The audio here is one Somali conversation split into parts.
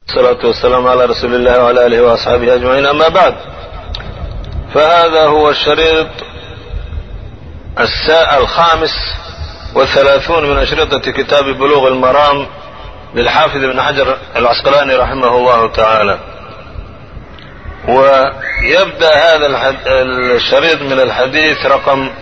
الصلاة والسلام على رسول الله وعلى آله وأصحابه أجمعين أما بعد فهذا هو الشريط الخامس والثلاثون من أشرطة كتاب بلوغ المرام للحافظ ابن حجر العسقلاني رحمه الله تعالى ويبدأ هذا الشريط من الحديث رقم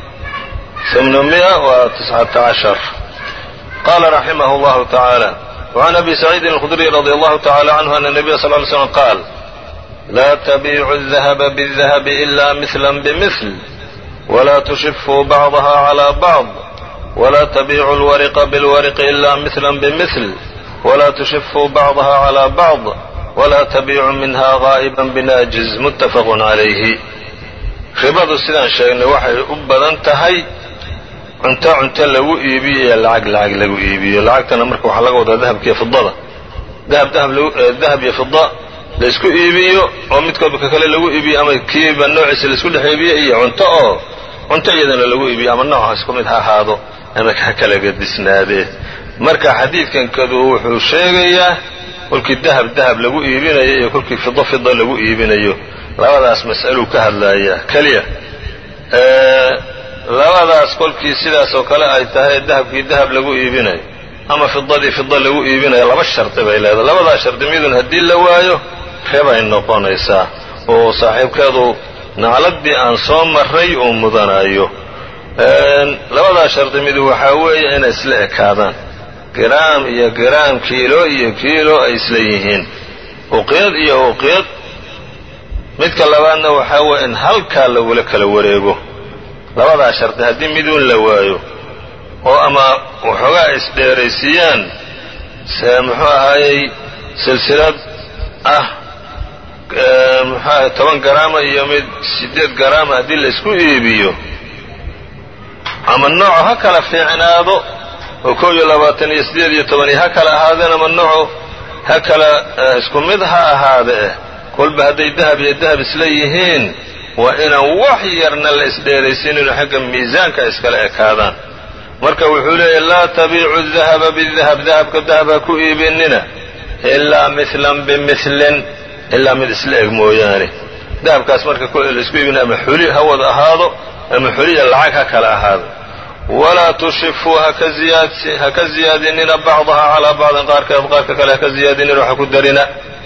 819 قال رحمه الله تعالى وعن أبي سعيد الخدري رضي الله تعالى عنه أن النبي صلى الله عليه وسلم قال لا تبيعوا الذهب بالذهب إلا مثلا بمثل ولا تشفوا بعضها على بعض ولا تبيعوا الورق بالورق إلا مثلا بمثل ولا تشفوا بعضها على بعض ولا تبيعوا منها غائبا بناجز متفق عليه ribadu sidaan sheegnay waxay u badan tahay cunto cunto lagu iibiyo iyo lacag lacag lagu iibiyo lacagtana marka waxaa laga wadaa dahabkiiyo fidada dahab dahab iyo fida laysku iibiyo oo midkoodba ka kale lagu iibiyo ama kiiba noociisa laisku dhex iibiyo iyo cunto oo cunto iyadana lagu iibiyo ama nooca isku mid ha ahaado ama ha kala gadisnaadee marka xadiidkan kadu wuxuu sheegayaa kolkii dahab dahab lagu iibinayo iyo kolkii fido fida lagu iibinayo labadaas mas'aluu ka hadlayaa keliya labadaas kolkii sidaas oo kale ay tahay dahabkii dahab lagu iibinayo ama fidadii fida lagu iibinayo laba shardi bay leedahay labadaas shardi midun haddii la waayo rebay noqonaysaa oo saaxiibkeedu nacladii aan soo maray uu mudanayo labadaas shardi midu waxaa weeye inay isla ekaadaan giraam iyo giraam kiilo iyo kiilo ay isla yihiin uqyad iyo uqyad midka labaadna waxaa weeye in halkaa lagula kala wareego labadaa shardi haddii miduun la waayo oo ama waxoogaa ay isdheeraysiiyaan se muxuu ahaayey silsilad ah muxuu ahay toban garaama iyo mid siddeed garaama haddii la isku iibiyo ama nooco ha kala fiicnaado oo kow iyo labaatan iyo siddeed iyo toban iyo ha kala ahaadeen ama nooco ha kala isku mid ha ahaade eh kolba hadday dahab iyo dahab isla yihiin waa inaan wax yarna la isdheeraysiinino xagga miisaanka iskala ekaadaan marka wuxuu leeyahy laa tabiicu dahaba bidahab dahabka dahab ha ku iibinina ilaa milan bimilin ilaa mid isla eg mooyaane dahabkaas marka laisku iibina ama xuli ha wada ahaado ama xuliya lacag ha kala ahaado walaa tushifuu ha ka ziyaadinina bacdaha calaa bacdin qaarkeed qaarka kale ha ka ziyaadinina wax ku darina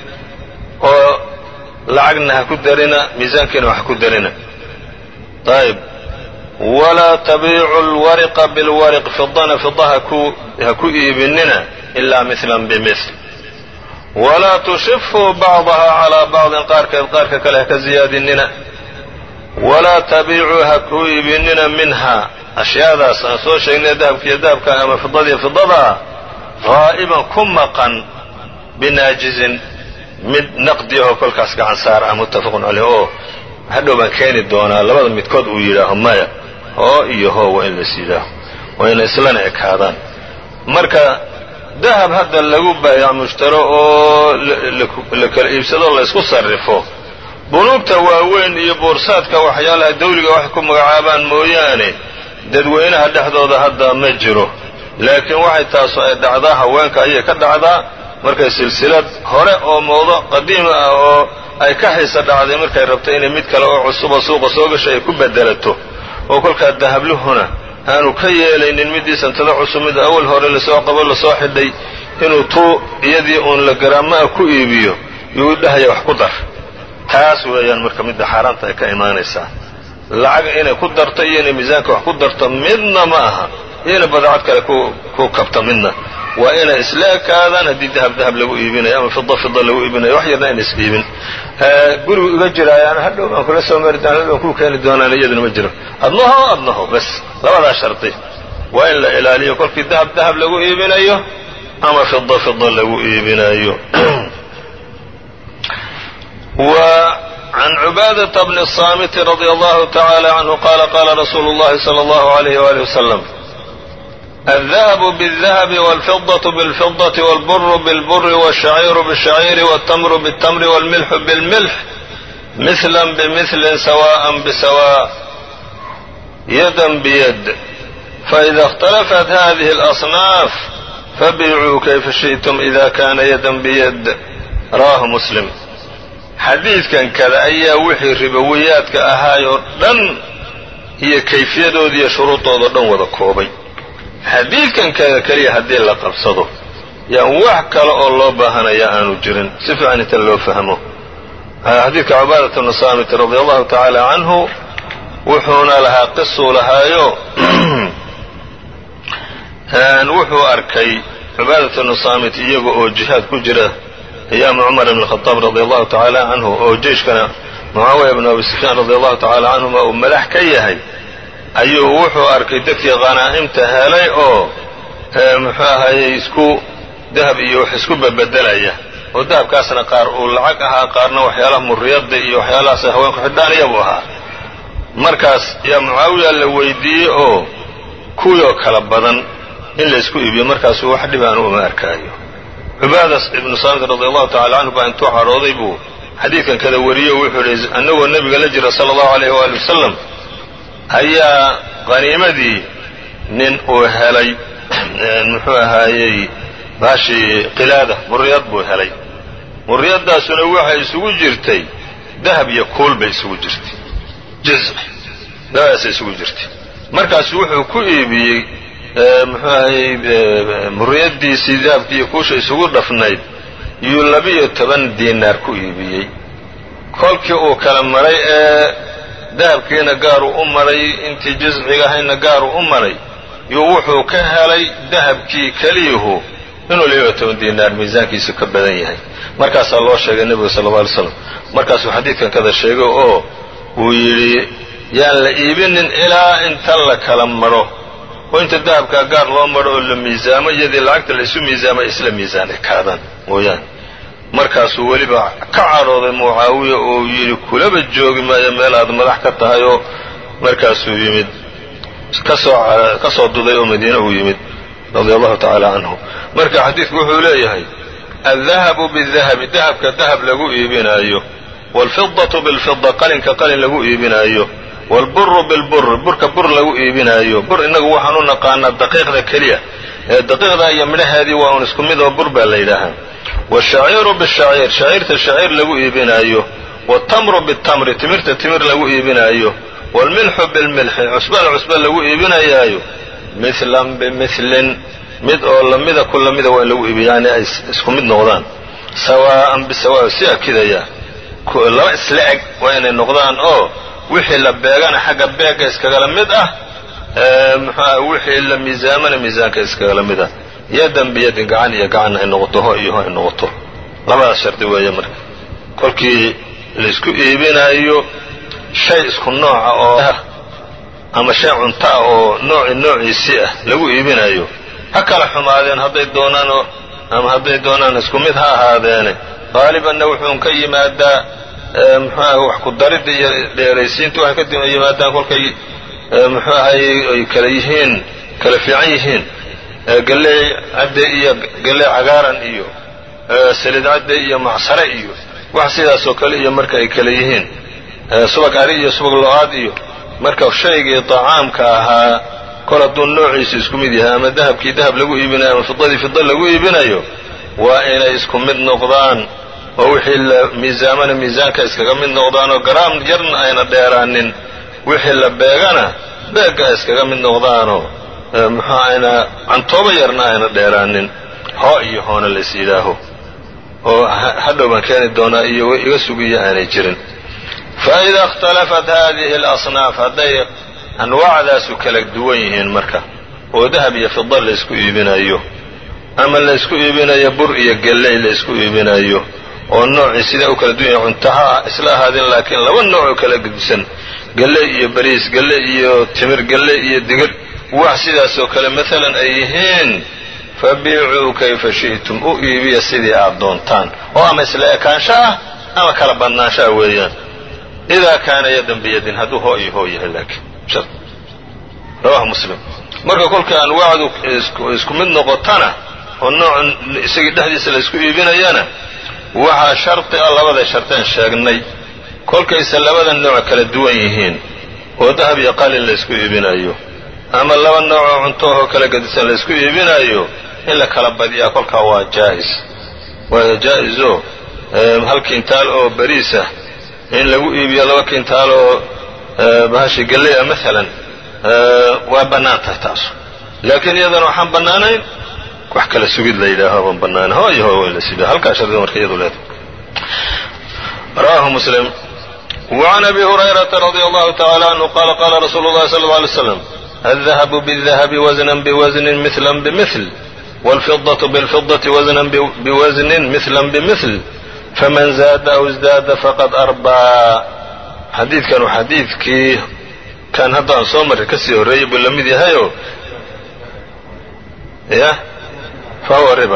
oo lacagna ha ku darina miisaankiina wax ku darina ayb walaa tabiicu lwariqa bilwariq fidana fida ha ku iibinina ilaa milan bimil walaa tushifuu bacdaha calaa bacdin qaarkeed qaarka kale ha ka ziyaadinina walaa tabiicuu ha ku iibinina minha ashyaadaas aan soo sheegnay dahabkiiyo dahabka ama fidadiiyo fidadaa haa'iban ku maqan binaajizin mid naqdiyahoo kolkaas gacan saar ah muttafaqun caleyh oo hadhow baan keeni doonaa labada midkood uu yidhaaho maya hoo iyo hoo waa in lais yidhaaho waa inay islana ekaadaan marka dahab hadda lagu baayac mushtaro oo la kala iibsado laysku sarrifo bunuugta waaweyn iyo boorsaadka waxyaalaha dawliga wax ku magacaabaan mooyaane dadweynaha dhexdooda hadda ma jiro laakiin waxay taasu ay dhacdaa haweenka ayay ka dhacdaa markay silsilad hore oo moodo qadiima ah oo ay ka xiisa dhacday markay rabto inay mid kale oo cusuba suuqa soo gashay ay ku bedelato oo kolkaa dahabluhuna aanu ka yeelaynin middii santada cusub mid awal hore lasoo qabo lasoo xidhay inuu tuu iyadii uun la garaamaha ku iibiyo yuu dhahaya wax ku dar taas weeyaan marka midda xaaraanta ay ka imaanaysaa lacag inay ku darto iyo inay miisaanka wax ku darto midna ma aha iyo inay badacad kale ku kabto midna waa inay isla ekaadaan haddii dahab dahab lagu iibinayo ama fida fida lagu iibinayo wax yarna ayna is iibin gurigu iga jiraayaana hadhow baan kula soo mari doona baan kuu keeni doonaan iyaduna ma jiro adnaho adnaho bas labadaa shardi waa in la ilaaliyo kolkii dahab dahab lagu iibinayo ama fida fida lagu iibinayo وعن عباadة بن الصامت رضي الله تعالى عنه قال قال رsuل اللhi صلى الله عليه وآله وسلم الذهب بالذهب والفضة بالفضة والبر بالبر والشعير بالشعير والتمر بالتمر والملح بالملح مثلا بمثل سواء بسواء يدا بيد فإذا اختلفت هذه الأصناف فبيعوا كيف شئتم إذا كان يدا بيد rawaahu muslim xadiidkan kada ayaa wixii ribowiyaadka ahaayoo dhan iyo kayfiyadooda iyo shuruudoodao dhan wada koobay xadiidkan kada keliya haddii la qabsado yaan wax kale oo loo baahanaya aanu jirin si fiican inta loo fahmo xadiidka cubaadat bnu saamit radi allahu tacaala canhu wuxuuna lahaa qisuu lahaayo wuxuu arkay cubaadat bnu saamit iyaga oo jihaad ku jira ayaama cumar bn khadaab radi allahu tacaala canhu oo jeyshkana mucaawiya bnu abi sufyaan radi allahu tacaala canhuma uu madax ka yahay ayuu wuxuu arkay dadkii qanaa'imta helay oo muxuu ahaye isku dahab iyo wax isku bebedelaya oo dahabkaasna qaar uu lacag ahaa qaarna waxyaalaha muriyada iyo waxyaalahaas haweenku xidhaan iyabu ahaa markaas yaa mucaawiya la weydiiyey oo kuwii oo kala badan in laysku iibiyo markaasuu wax dhibaan uma arkaayo cubaadas ibnu saamit radi allahu tacala canhu baa intuu cadhooday buu xadiidkan kada wariyo wuxuu yihi annagoo nebiga la jira sala allahu alayh waali wasalam ayaa qaniimadii nin uu helay muxuu ahaayey baashii qilaada muriyad buu helay muriyadaasuna waxay isugu jirtay dahab iyo kuul bay isugu jirtay jizc dabaasay isugu jirtay markaasu wuxuu ku iibiyey muxuu ahayey muriyadiisii dahabkii iyo kuusha isugu dhafnayd yuu labiyo toban diinaar ku iibiyey kolkii uu kala maray ee dahabkiina gaaruu u maray intii jizciga ahayna gaaruu u maray yuu wuxuu ka helay dahabkii keliyuhu inuu labiyo toban diinaar miisaankiisu ka badan yahay markaasaa loo sheegay nebiga sala alla alay slam markaasuu xadiidkan kada sheegay oo uu yidhi yaan la iibinin ilaa inta la kala maro oo inta dahabkaa gaar loo maro oo la miisaamo iyadii lacagta la isu miisaamo isla miisaan ekaadaan mooyaane markaasuu weliba ka cadhooday mucaawiya oo yidhi kulaba joogi maayo meel aad madax ka tahay oo markaasuu yimid kasoo ka soo duday oo madiine uu yimid radia allahu tacaala canhu marka xadiidku wuxuu leeyahay aldahabu bidahabi dahabka dahab lagu iibinaayo waalfidatu bilfida qalinka qalin lagu iibinaayo waalburu bilburi burka bur lagu iibinaayo bur innagu waxaan u naqaanaa daqiiqda keliya ee daqiiqda iyo midhaheedii waa un isku mid oo bur baa la yidhaahaa washaciiru bishaciir shaciirta shaciir lagu iibinaayo waatamru bitamri timirta timir lagu iibinaayo waalmilxu bilmilxi cusbada cusba lagu iibinayaayo mihlan bimilin mid oo lamida ku lamida waa in lagu iibiya yani ay isku mid noqdaan sawaa'an bisawa si akidaya laba isla eg waa inay noqdaan oo wixii la beegana xagga beegga iskagala mid ah muxuuah wixii la miisaamana miisaanka iskagala mid ah yadan biyadin gacan iyo gacan ay noqoto ho iyo ho ay noqoto labadaas shardi weeye marka kolkii laysku iibinaayo shay isku nooca oo ama shay cunto ah oo nooci noociisii ah lagu iibinaayo ha kala xumaadeen hadday doonaanoo ama hadday doonaan isku mid ha ahaadeene qaalibanna wuxuun ka yimaadaa muxuuaha wax ku daridda iyo dheeraysiinta waxay ka yimaadaan kolkay muxuu ahay ay kala yihiin kala fiican yihiin galley cadde iyo galley cagaaran iyo salid cadde iyo macsare iyo wax sidaasoo kale iyo marka ay kala yihiin subag ari iyo subag lo-aad iyo marka shaygii dacaamka ahaa kol hadduu noociisu isku mid yahay ama dahabkii dahab lagu iibinayo ama fidadii fida lagu iibinayo waa inay isku mid noqdaan oo wixii la miisaamana miisaanka iskaga mid noqdaan oo garaam yarna ayna dheeraanin wixii la beegana beegga iskaga mid noqdaanoo muxuu ayna cantooba yarna ayna dheeraanin hoo iyo hoona lays yidhaaho oo hadhow baan keeni doonaa iyo iga sugiyo aanay jirin fa ida ikhtalafat haadihi alasnaaf hadday anwaacdaasu kala duwan yihiin marka oo dahab iyo fida laysku iibinayo ama laysku iibinayo bur iyo gelley laysku iibinayo oo noocii sidaa u kala duwan yahay cuntaha isla ahaadeen laakiin laba nooc oo kala gedisan gelley iyo bariis gelley iyo timir gelley iyo digir wax sidaasoo kale maalan ay yihiin fabiicuu kayfa shi'tum u iibiya sidii aad doontaan oo ama isla ekaansho ah ama kala badnaanshaha weeyaan idaa kaana yadan biyadin hadduu hoo iyo hoo yahay laakiin rawahu muslim marka kolka anwaacdu isku mid noqotana oo nooc isagii dhexdiisa laysku iibinayana waxaa shardi ah labada sharteen sheegnay kolkayse labada nooc kala duwan yihiin oo dahab iyo qalin laysku iibinayo ama laba nooc oo cuntohoo kala gedisan laysku iibinayo in la kala badiyaa kolkaa waa jaa'is waa jaa-iso hal kintaal oo bariisah in lagu iibiyo laba kintaal oo bahashi galley ah maalan waa bannaan tahay taasu laakiin iyadana waxaan bannaanayn wax kala sugid la yidhaaho baan bannaanayn ho iyo ho in la sido halkaa shardiga marka iyadu leedahay rawahu muslim وعn أbي هريرة رضي الله تعالى عنه qال qال رsuل الlhi صلى الله عليه وسلم الذهب بالذهب وزنا بوزن مثلا بمثل والفضة بالفضة وزنا بوزن مثلا بمثل فmن زاد أو ازداد فqad أrbaa xadiidkan xadiidkii kan hadda aan soo marray kasii horreeyey buu la mid yahayo ya fahuwa riba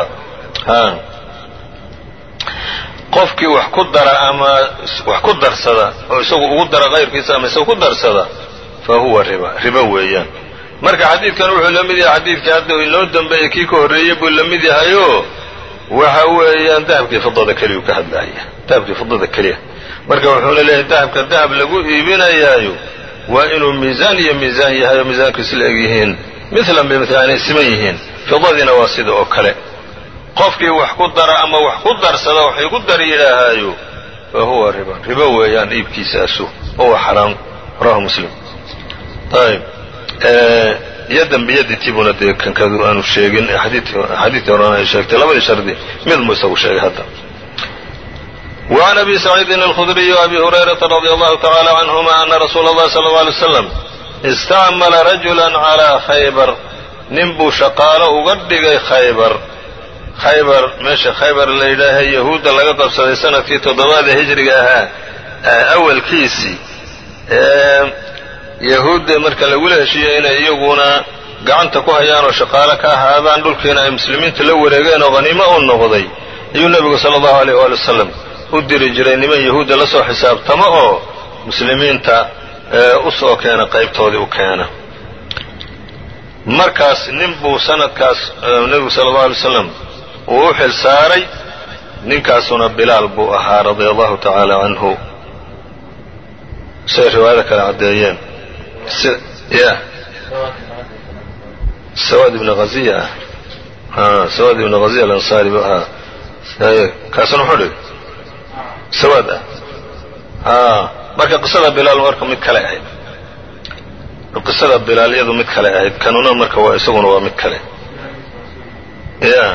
qofkii wax ku dara ama wax ku darsada oo isagu ugu dara kayrkiisa ama isagu ku darsada fa huwa riba ribo weeyaan marka xadiidkan wuxuu la mid yahay xadiidkii hadda inoo dambeeyey kii ka horreeyey buu la mid yahayo waxa weeyaan dahabkii fidada keliyuu ka hadlaya dahabkii fidada keliya marka wuxuuna leeyahay dahabka dahab lagu iibinayaayo waa inuu miisaan iyo miisaan yahay oo miisaankiisu la eg yihiin milan bimil aanay siman yihiin fidadiina waa sida oo kale qofkii wax ku dara ama wax ku darsada waxay ku dar yidhaahaayo fa huwa riba ribo weeyaan iibkiisaasu oo waa xaraam rawahu muslim ayb yadan biyaditii buuna dee kankadu aanu sheegin xadiidkii horena ay sheegtay labadii shardi mid muu isagu sheegay hadda وعn أbي سعيidi الخdري وأbي هريرة رضي الله تعالى عنهma أن رsuul الlahi صلى الله عليه وسلم اstacmla رaجuلا عlى khayبر nin buu shaqaalo uga dhigay khaybar khaybar meesha khaybar la yidhaaha yahuudda laga qabsaday sanadkii toddobaad ee hijriga ahaa awalkiisii yahuudda marka lagula heshiiyo inay iyaguna gacanta ku hayaan oo shaqaalo ka ahaadaan dhulkiina ay muslimiinta la wareegeen oo haniimo u noqday ayuu nebigu sala allahu aleyh waali wasalam u diri jiray niman yahuudda la soo xisaabtamo oo muslimiinta u soo keena qaybtoodii u keena markaas nin buu sanadkaas nebigu sala allahu alay wasalam uu u xil saaray ninkaasuna bilaal buu ahaa radia allahu tacaala canhu siay riwaayada kale caddeeyeen ya sawaad ibn haziya ah sawaad ibn haziya alansaari buu ahaa kaasuna muxuu dhigay sawaad ah marka qisada bilaal marka mid kale ahayd qisada bilaal iyadu mid kale ahayd kanuna marka waa isaguna waa mid kale ya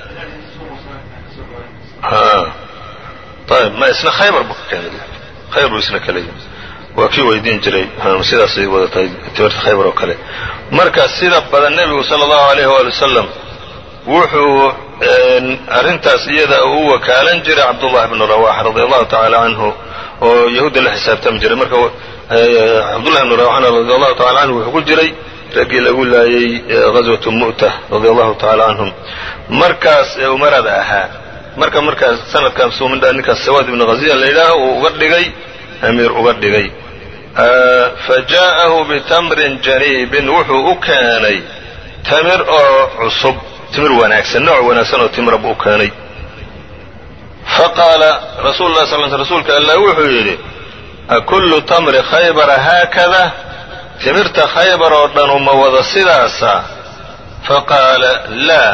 ayb ma isna khaybar buu ka keenay khaybar buu isna kale yimi waa kii weydiin jiray sidaasay wada tahay timirta khaybar oo kale marka sida badan nebigu sala allahu alayh waali wasalam wuxuu arrintaas iyada u wakaalan jiray cabdullahi bnu rawaxa radia allahu tacaala canhu oo yahuudda la xisaabtami jiray marka cabdullahi bnu rawaxana radia allahu tacala canhu wuxuu ku jiray raggii lagu laayay ghaswatu mu'ta radia allahu tacala canhum markaas ee umarada ahaa marka markaas sanadkan suumindha ninkaas sawaad ibnu haziya la yidhaaho uu uga dhigay amiir uga dhigay fa jaa'ahu bitamrin janiibin wuxuu u keenay tamir oo cusub timir wanaagsan nooc wanaagsan oo timira buu u keenay faqaala rasuulu lah sal rasuulka allah wuxuu yidhi akullu tamri khaybara haakada timirta khaybar oo dhanu ma wada sidaasa faqaala laa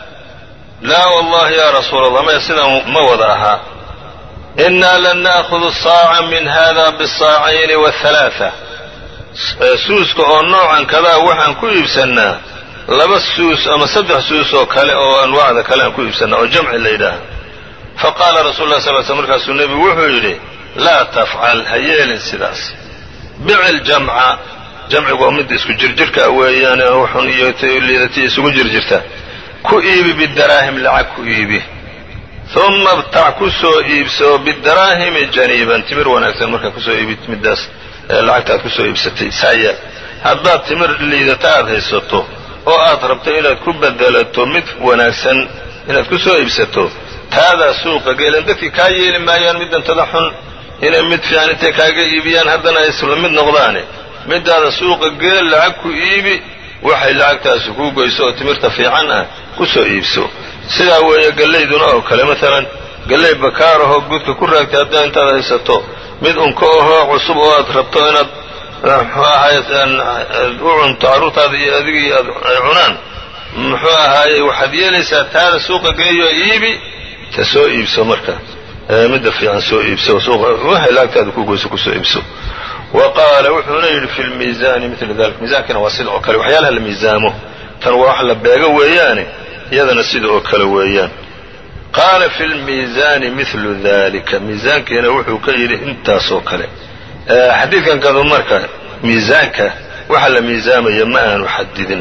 laa wallahi ya rasuula allah maya sidaa ma wada ahaa innaa lan na'hudu saaca min hada bisaacayni wahalaaثa suuska oo noocan kadaa waxaan ku iibsannaa laba suus ama saddex suus oo kale oo anwaacda kale aan ku iibsannaa oo jamci la yidhaaha faqaala rasul lah sal sl markaasuu nebigu wuxuu yidhi laa tafcal ha yeelin sidaas bici ljamca jamcigu waa midda isku jirjirka weeyaan xun iyo liidati isugu jirjirta ku iibi bidaraahim lacag ku iibi uma btac ku soo iibso bidaraahimi janiiban timir wanaagsan markaa kusoo iibid middaas lacagta aad kusoo iibsatay saaya haddaad timir liidata aad haysato oo aad rabto inaad ku bedelato mid wanaagsan inaad ku soo iibsato taadaa suuqa geelan dadkii kaa yeeli maayaan middantada xun inay mid fiican intay kaaga iibiyaan haddana ay isla mid noqdaane middaada suuqa geel lacag ku iibi waxay lacagtaasi kuu goyso oo timirta fiican ah ku ssoo iibso sidaa weeye gallayduna oo kale maalan gallay bakaarahoo gudka ku raagtay haddaa intaad haysato mid unka ahoo cusub oo aad rabto inaad muxuu ahaay u cunto carruurtaada iyo adigii aad ay cunaan muxuu ahaayey waxaad yeelaysaa taada suuqa geeyo iibi ta soo iibso marka midda fiican soo iibso waxay laagtaada ku goyso kusoo iibso wa qaala wuxuuna yidhi fi lmiisaani mila dalik miisaankiina waa sida oo kale waxyaalaha la miisaamo tan waa wax la beego weeyaane iyadana sida oo kale weeyaan qaala fi lmiisaani milu dalika miisaankiina wuxuu ka yidhi intaasoo kale xadiidkan kadu marka miisaanka waxa la miisaamaya ma aanu xadidin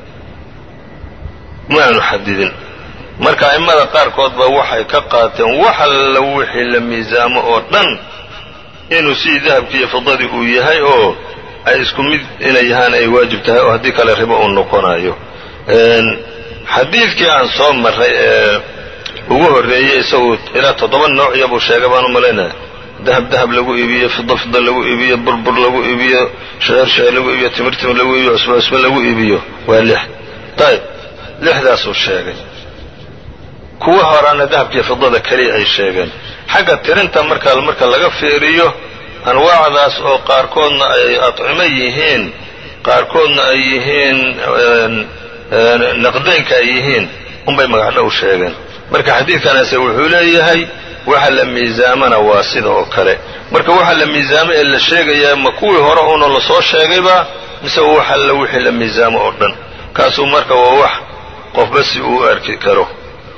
ma aanu xadidin marka a'immada qaarkood ba waxay ka qaateen wax alla wixii la miisaamo oo dhan inuu sidii dahabkii iyo fidadii uu yahay oo ay isku mid inay yahaan ay waajib tahay oo haddii kale ribo uu noqonayo xadiidkii aan soo marray ee ugu horreeyey isagu ilaa toddoba noociya buu sheegay baan u malaynaya dahab dahab lagu iibiyo fida fida lagu iibiyo burbur lagu iibiyo sheer sheer lagu iibiyo timir timir lagu iibiyo cusba cusba lagu iibiyo waa lix ayb lixdaasuu sheegay kuwa horaana dahabkiiyo fidada keliya ay sheegeen xagga tirinta marka marka laga fiiriyo anwaacdaas oo qaarkoodna ay adcimo yihiin qaarkoodna ay yihiin naqdaynka ay yihiin unbay magacdhow sheegeen marka xadiidkanase wuxuu leeyahay waxa la miisaamana waa sida oo kale marka waxa la miisaamay ee la sheegayaa ma kuwii hore uuna lasoo sheegayba mise wax alla wixii la miisaamo oo dhan kaasuu marka waa wax qofba si uu arki karo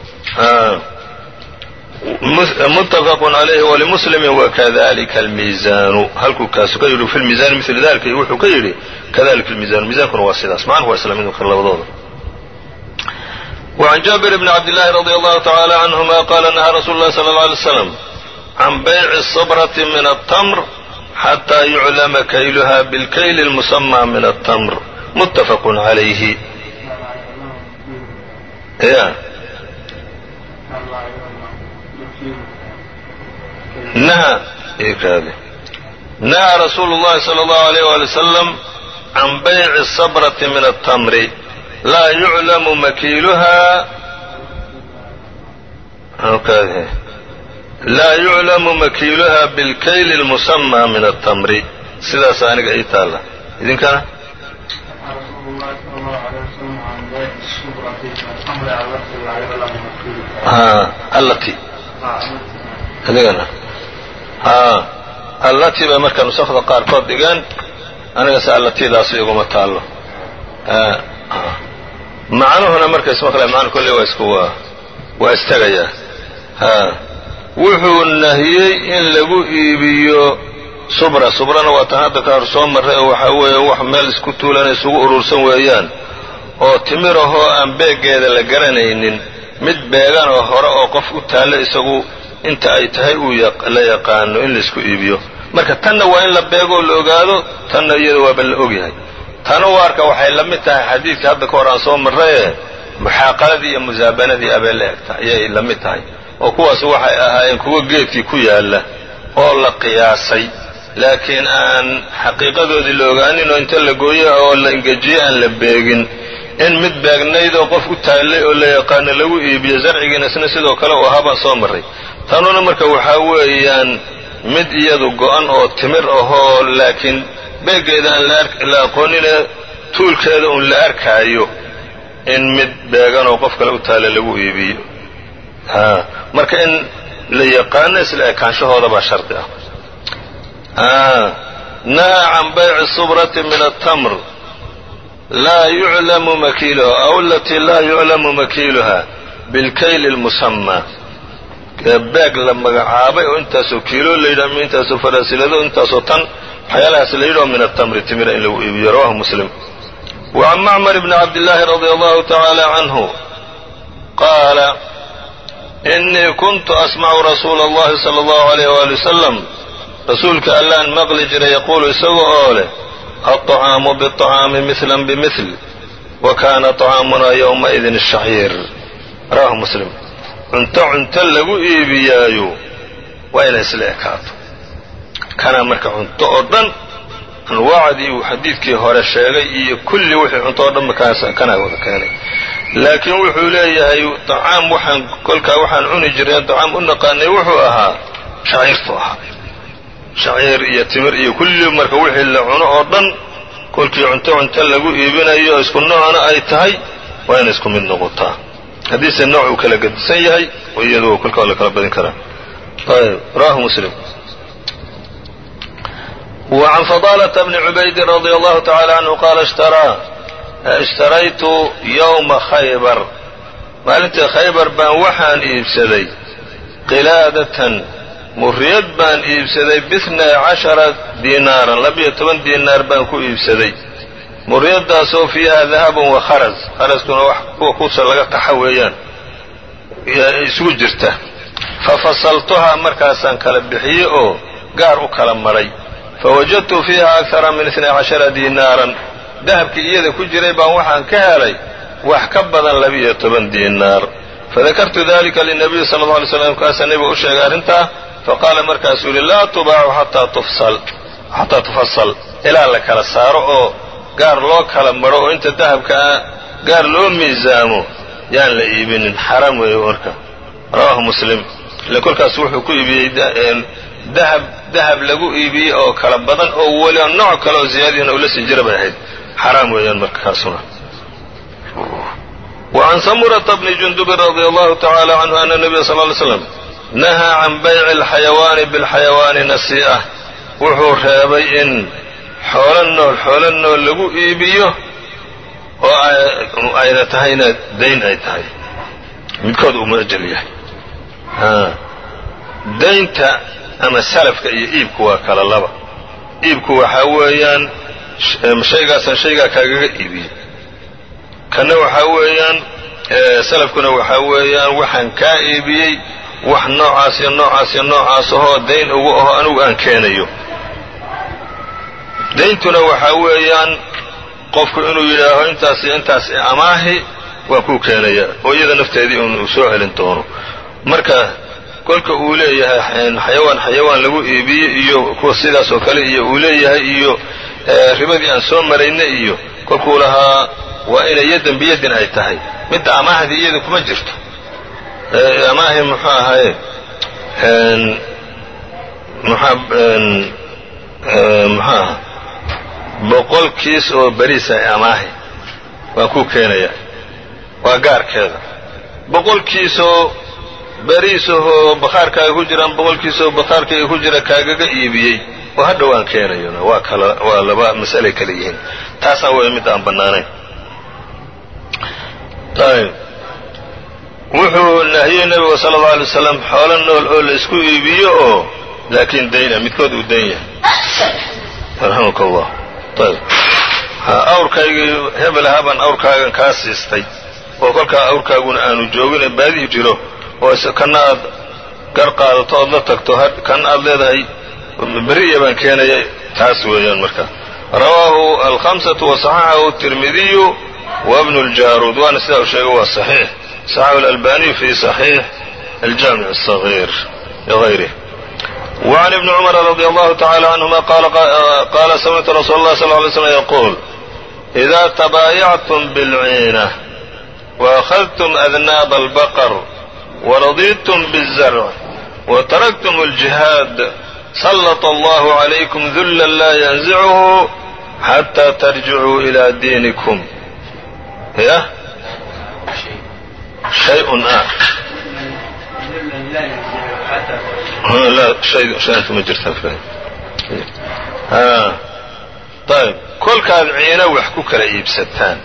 muttafaqun calayhi walimuslimin wakadalika almiisaanu halkuu kaasu ka yidhi fi lmiisani mila dalika wuxuu ka yidhi kadalika almiisanu miisankuna waa sidaas macnuhu waa isla mid kale labadooda وعn jابر بن عبد اللhi رضي الله تعالى عنهma qال نهى رsuل الlh صلى الله عليه وسلم عن byع الصبرة من التمر حتى يعلم كيلها بالكيل المسمى من التمر متفق عليه نهى رsuل الlhi صلى الله عليه ولي وسلم عن byع الصبرة من التمر laa yuclamu makiiluhaa laa yuclamu makiiluhaa bilkayli اlmusamaa min aلtamri sidaas aniga ii taalla idinkana allati adigana allati bay marka nusakda qaarkood dhigeen anigase allatidaas iguma taallo macnuhuna marka isma kale macnu kolley waa isku waa waa istagayaa ha wuxuu nahiyey in lagu iibiyo subra subrana waa tan hadda ka hor soo marray oo waxaa weeye wax meel isku tuulan isugu urursan weeyaan oo timirahoo aan beeggeeda la garanaynin mid beegan oo hore oo qof u taallo isagu inta ay tahay uu la yaqaano in laisku iibiyo marka tanna waa in la beegoo la ogaado tanna iyada waaba la ogyahay tanu arka waxay la mid tahay xadiidka hadda ka hor aan soo marraye muxaaqaladii iyo musaabanadii abee la egta ayay la mid tahay oo kuwaas waxay ahaayeen kuwo geedkii ku yaalla oo la qiyaasay laakiin aan xaqiiqadoodii la ogaanin oo inta la gooyo oo la ingejiyey aan la beegin in mid beegnayd oo qof u taallay oo la yaqaano lagu iibiyo zarcigiina isna sidoo kale u ahaa baan soo marray tanuna marka waxaa weeyaan mid iyadu go-an oo timir ahoo laakiin beeggeeda aan la aqoonine tuulkeeda uun la arkaayo in mid beegan oo qof kale u taalla lagu iibiyo marka in la yaqaano isla ekaanshahooda baa shardi ah naha can bayci subrati min atamr laa yuclamu makiiluha aw alatii laa yuclamu makiiluha bilkayli lmusamaa beeg la magacaabay oo intaasoo kiilo la yidhah ama intaasoo faraasilado intaasoo tan waxyaalahaas la yidhaho min atamri timira in lagu iibiyo rawahu muslim wa can macmar bni cabdillaahi radia allahu tacaala canhu qaala inii kuntu asmacu rasuula allahi sala allahu alayh waali wasalam rasuulka allaan maqli jiray yaquulu isaga oo leh alطacaamu biطacaami mihlan bimil wa kaana طacaamunaa yowmaidin ashaciir rawahu muslim cunto cunto lagu iibiyaayo waa inay isla ekaato kana marka cunto oo dhan anwaacdii uu xadiidkii hore sheegay iyo kulli wixii cunto oo dhanba kanaa wada keenay laakiin wuxuu leeyahay طacaam waxaan kolkaa waxaan cuni jireen طacaam u naqaanay wuxuu ahaa shaciirtu ahaa shaciir iyo timir iyo kulli marka wixii la cuno oo dhan kolkii cunto cunto lagu iibinayo isku noocna ay tahay waa inay isku mid noqotaa haddiise nooc uu kala gedisan yahay iyadu kolkaa la kala badin karaa ayb rawahu muslim وعn فضالة بن عubayd رضي الله تعالى عنه qال اشhtaraytu yومa خaybr maalintii khaybar baan waxaan iibsaday qilaadatan muriyad baan iibsaday biثnay caشhara dinaaran labiyo toban dinaar baan ku iibsaday muriyadaasoo fiiha dahab wa kharas kharaskuna wax kuwa kusa laga taxa weeyaan isugu jirta fafasaltuhaa markaasaan kala bixiyey oo gaar u kala maray fawajadtu fiiha akara min itnay cashara dinaaran dahabkii iyada ku jiray baan waxaan ka helay wax ka badan labiiyo toban diinaar fadakartu dalika linabiyi sala alla alay slam markaasaa nebiga u sheegay arrintaa faqaala markaasuu yihi laa tubaacu xataa tufasal ilaa la kala saaro oo gaar loo kala maro oo inta dahabkaa gaar loo miisaamo yaan la iibinin xaraam weeye marka rawaahu muslim ile kolkaas wuxuu ku iibiyey dahab dahab lagu iibiyey oo kala badan oo weliba nooc kale oo ziyaadihina ula sii jira bay ahayd xaraam weeyaan markaasuna وعn samurةa bni jundubin radي allahu tacalى canhu ana الnabiya sal ly slam nahaa can bayci اlxayawaani bاlxayawaani nasii'ة wuxuu reebay in xoolo nool xoolo nool lagu iibiyo oo ayna tahayna dayn ay tahay midkood uu muajal yahay daynta ama salafka iyo iibku waa kala laba iibku waxaa weeyaan shaygaasan shaygaa kaagaga iibiyey kanna waxaa weeyaan salafkuna waxaa weeyaan waxaan kaa iibiyey wax noocaas iyo noocaas iyo noocaas ahoo dayn ugu aho anigu aan keenayo dayntuna waxaa weeyaan qofku inuu yidhaaho intaas iyo intaas amaahi waan kuu keenaya oo iyada nafteedii uu soo celin doono marka kolka uu leeyahay xayawaan xayawaan lagu iibiyey iyo kuwa sidaas oo kale iyo uu leeyahay iyo ribadii aan soo marayna iyo kolkuu lahaa waa inay yadan biyadin ay tahay midda amaahdii iyada kuma jirto amaahi muxuu ahaye muxuaha boqol kiis oo beriisa amaahi waan kuu keenaya waa gaarkeeda boqol kiisoo beriisahoo bakhaarkaaga ku jiraan boqol kiisoo bakhaarkayga ku jira kaagaga iibiyey oo hadha waan keenayona waa kala waa laba mas'alay kale yihiin taasna way mid aan bannaanayn ayb wuxuu nahiyey nebigu sala allau alay wasalam xoolo nool oo la isku iibiyo oo laakiin dayna midkood uu dayn yahay raximaka allah ayb awrkaygii hebel ahaabaan awrkaagan kaa siistay oo kolkaa awrkaaguna aanu joogin baadihi jiro oo kana aad gar qaadato ood la tagto kan aad leedahay beriya baan keenaya taas weeyaan marka rawaahu alhamsatu wasaxaxahu tirmidiyu wa bnu ljaruud waana sidaa uu sheegay waa saxiix saxaxu alalbaniyu fi saxiix aljaamic الصaغيir liغayrih وعn ibni cmr radي allahu tacalى canهuma qaala samictu rasuul اlah sl ly slm yquul إida tabaayactum bاlciinة وأkhadtum adnaab اlbaqr وradidtum bالzarc وtaraktum اlجihaad sلط allah عlaykum dula la ynزchu xatى tarjicuu إlى diiniكm ya shayء ah ma jirta ayb kolkaad ciino wax ku kala iibsataan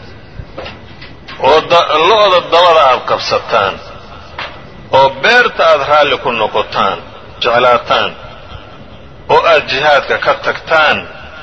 oo lo-da dabada aad qabsataan oo beerta aad raalli ku noqotaan jeclaataan oo aad jihaadka ka tagtaan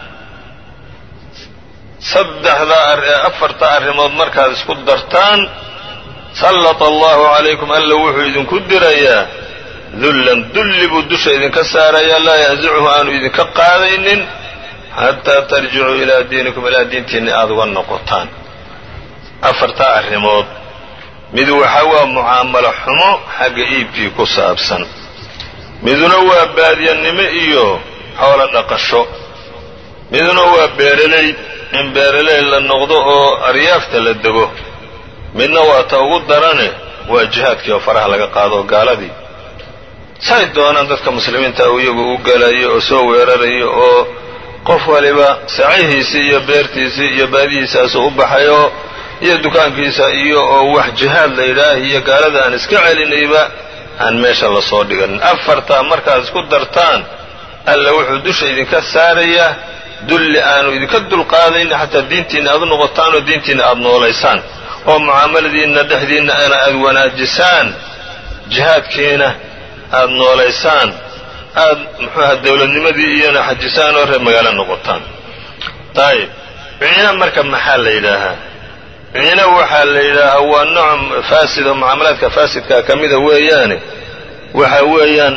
saddexda afarta arrimood markaad isku dartaan sallata allahu calaykum alla wuxuu idinku dirayaa dullan dulli buu dusha idinka saarayaa laa yansicuhu aanu idinka qaadaynin xataa tarjicuu ilaa diinikum ilaa diintiinni aada uga noqotaan afartaa arrimood mid waxa waa mucaamalo xumo xagga iibkii ku saabsan miduna waa baadiyannimo iyo xoolo dhaqasho miduna waa beeraley in beeraley la noqdo oo aryaafta la dego midna waa ta ugu darane waa jihaadkii oo faraha laga qaado gaaladii say doonaan dadka muslimiinta iyagu u galayo oo soo weerarayo oo qof waliba sacihiisii iyo beertiisii iyo baadihiisaasuu u baxayo iyo dukaankiisa iyo oo wax jihaad la yidhaah iyo gaalada aan iska celinayba aan meesha lasoo dhiganin afartaa markaad isku dartaan alla wuxuu dusha idinka saarayaa dulli aanu idinka dulqaadayni xataa diintiinna aad u noqotaan oo diintiinna aad noolaysaan oo mucaamaladiinna dhexdiinna ana aad wanaajisaan jihaadkiina aad noolaysaan aad muxuuaha dowladnimadii iyona xajisaan oo reer magaalo noqotaan ayib ciina marka maxaa la yidhaahaa ciina waxaa la yidhaahaa waa nooc faasid oo mucaamalaadka faasidkaa ka mida weeyaane waxa weeyaan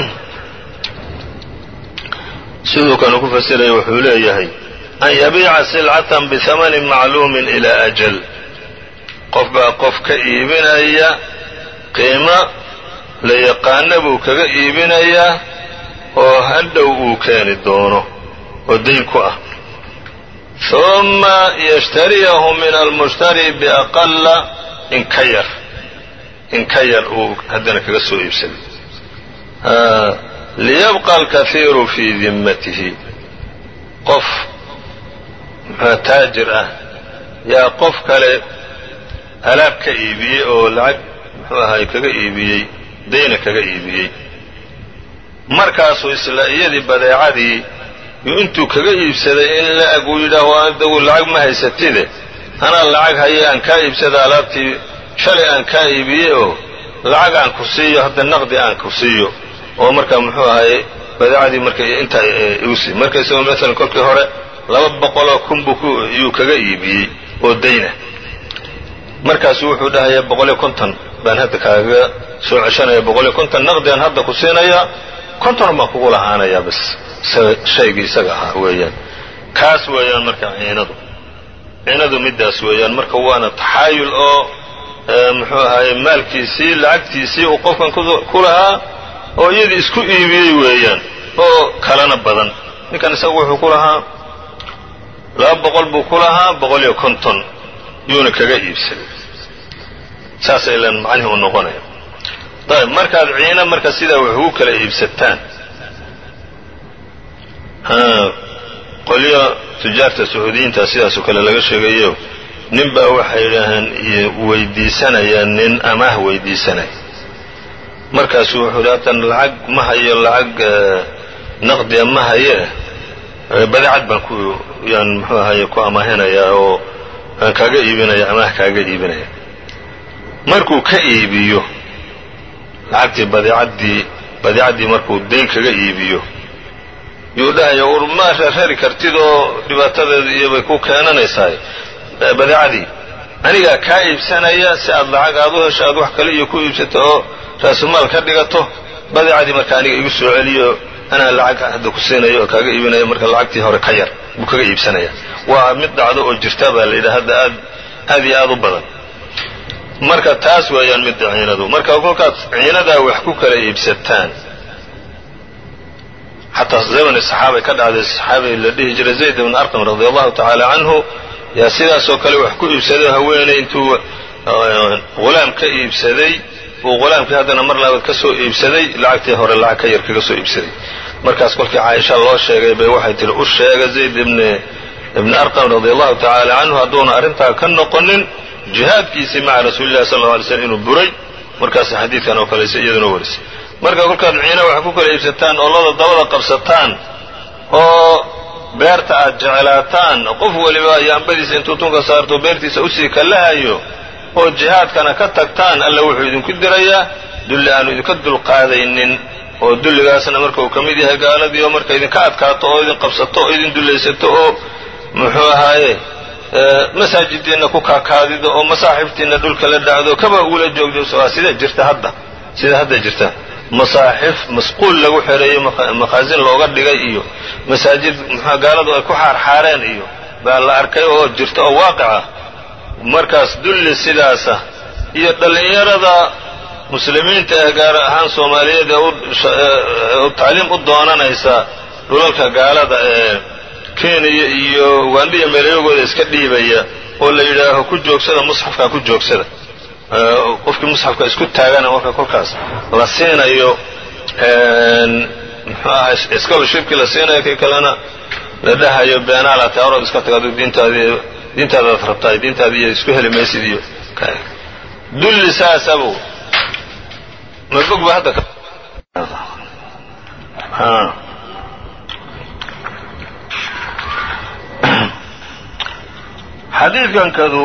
siduu kanu ku fasiraya wuxuu leeyahay an yabiica silcatan bihamanin macluumin ilaa ajal qof baa qof ka iibinaya qiimo la yaqaana buu kaga iibinayaa oo hadhow uu keeni doono oo dayn ku ah huma yashtariyahu min almushtari biaqala in ka yar in ka yar uu haddana kaga soo iibsaday liyabqa alkahiiru fii dimmatihi qof muxua taajir ah yaa qof kale alaab ka iibiyey oo lacag muxuu ahay kaga iibiyey dayna kaga iibiyey markaasuu isla iyadii badeecadii yu intuu kaga iibsaday in la-ag uu yidhaaho adagu lacag ma haysatide anaa lacag haye aan kaa iibsada alaabtii shalay aan kaa iibiyey oo lacag aan ku siiyo hadda naqdi aan ku siiyo oo markaa muxuu ahay badeecadii marka intaa igu sii marka isagoo maalan kolkii hore laba boqoloo kun buu yuu kaga iibiyey oo dayna markaasu wuxuu dhahayaa boqoliyo konton baan hadda kaaga soo ceshanaya boqoliyo konton naqdigaan hadda ku siinayaa konton baan kugu lahaanayaa bas shaygii isaga ahaa weeyaan kaas weeyaan marka ciinadu ciinadu middaas weeyaan marka waana taxaayul oo muxuu ahaye maalkiisii lacagtiisii uu qofkan ku lahaa oo iyadii isku iibiyey weeyaan oo kalena badan ninkan isagu wuxuu ku lahaa laba boqol buu ku lahaa boqol iyo konton yuuna kaga iibsaday saasa ilan macnihii u noqonaya ayb markaad ciina marka sidaa wax ugu kala iibsataan qolyo tujaarta sacuudiyiinta sidaasoo kale laga sheegayo nin baa waxay yidhaaheen weydiisanayaan nin amaah weydiisanaya markaasuu wuxuu hi haddan lacag ma hayo lacag naqdiya ma haye badeecad baan ku yaan muxuu ahaye ku amaahinayaa oo aan kaaga iibinaya amaah kaaga iibinaya markuu ka iibiyo lacagtii badeecaddii badeecaddii markuu dayn kaga iibiyo yuu dhahaya ur ma rarari kartid oo dhibaatadeeda iyo bay ku keenanaysaa badeecadii anigaa kaa iibsanaya si aad lacag aad u hesho aad wax kale iyo ku iibsato oo raasumaal ka dhigato badeecadii marka aniga igu soo celiyo anaa lacag hadda ku siinaya oo kaaga iibinaya marka lacagtii hore ka yar buu kaga iibsanaya waa mid dhacdo oo jirta baa la yidhaha hadda aad aad iyo aad u badan marka taas weeyaan midda ciinadu marka kolkaad ciinadaa wax ku kala iibsataan xataa zamani saxaabay ka dhacday saxaabi la dhihi jiray zayd ibn arqam radi allahu tacaala canhu yaa sidaasoo kale wax ku iibsaday haweeney intuu hulaam ka iibsaday uu hulaamkii haddana mar labaad ka soo iibsaday lacagtii hore lacag ka yar kaga soo iibsaday markaas kolkii caaisha loo sheegay bay waxay tihi u sheega zayd ibn ibni arqam radi allahu tacaala canhu hadduuna arrintaa ka noqonin jihaadkiisii maca rasuuli llahi sal lla alay slm inuu buray markaas xadiidkan oo kaleysa iyaduna warisay marka kolkaad ciina wax ku kala iibsataan oo lada dabada qabsataan oo beerta aad jeclaataan qof weliba yaambadiisa intuu tunka saarto beertiisa usii kalahayo oo jihaadkana ka tagtaan alla wuxuu idinku dirayaa dulli aanu idinka dulqaadaynin oo dulligaasna marka uu ka mid yahay gaaladii oo marka idinka adkaato oo idin qabsato oo idin dullaysato oo muxuu ahaaye masaajidiinna ku kaakaadido oo masaaxiftiinna dhulka la dhacdo kaba ugula joogdo waa sida jirta hadda sida hadda jirta masaaxif masquul lagu xereeyey makhaasin looga dhigay iyo masaajid muxua gaaladu ay ku xaarxaareen iyo baa la arkay oo jirta oo waaqica markaas dulli sidaasa iyo dhallinyarada muslimiinta ah gaar ahaan soomaaliyeed ee tacliim u doonanaysa dhulalka gaalada ee kenya iyo ugandhiya meelayagooda iska dhiibaya oo la yidhaaho ku joogsada musxafkaa ku joogsada qofkii musxafka isku taagana marka kolkaas la siinayo muxuu aha scholarshipkii la siinayo kii kalena la dhahayo beenaala taarod iska taga adu diintaadi diintaadaad rabtaay diintaadi iyo isku heli maysid iyo dulli saasabu mabog ba hadda xadiidkankadu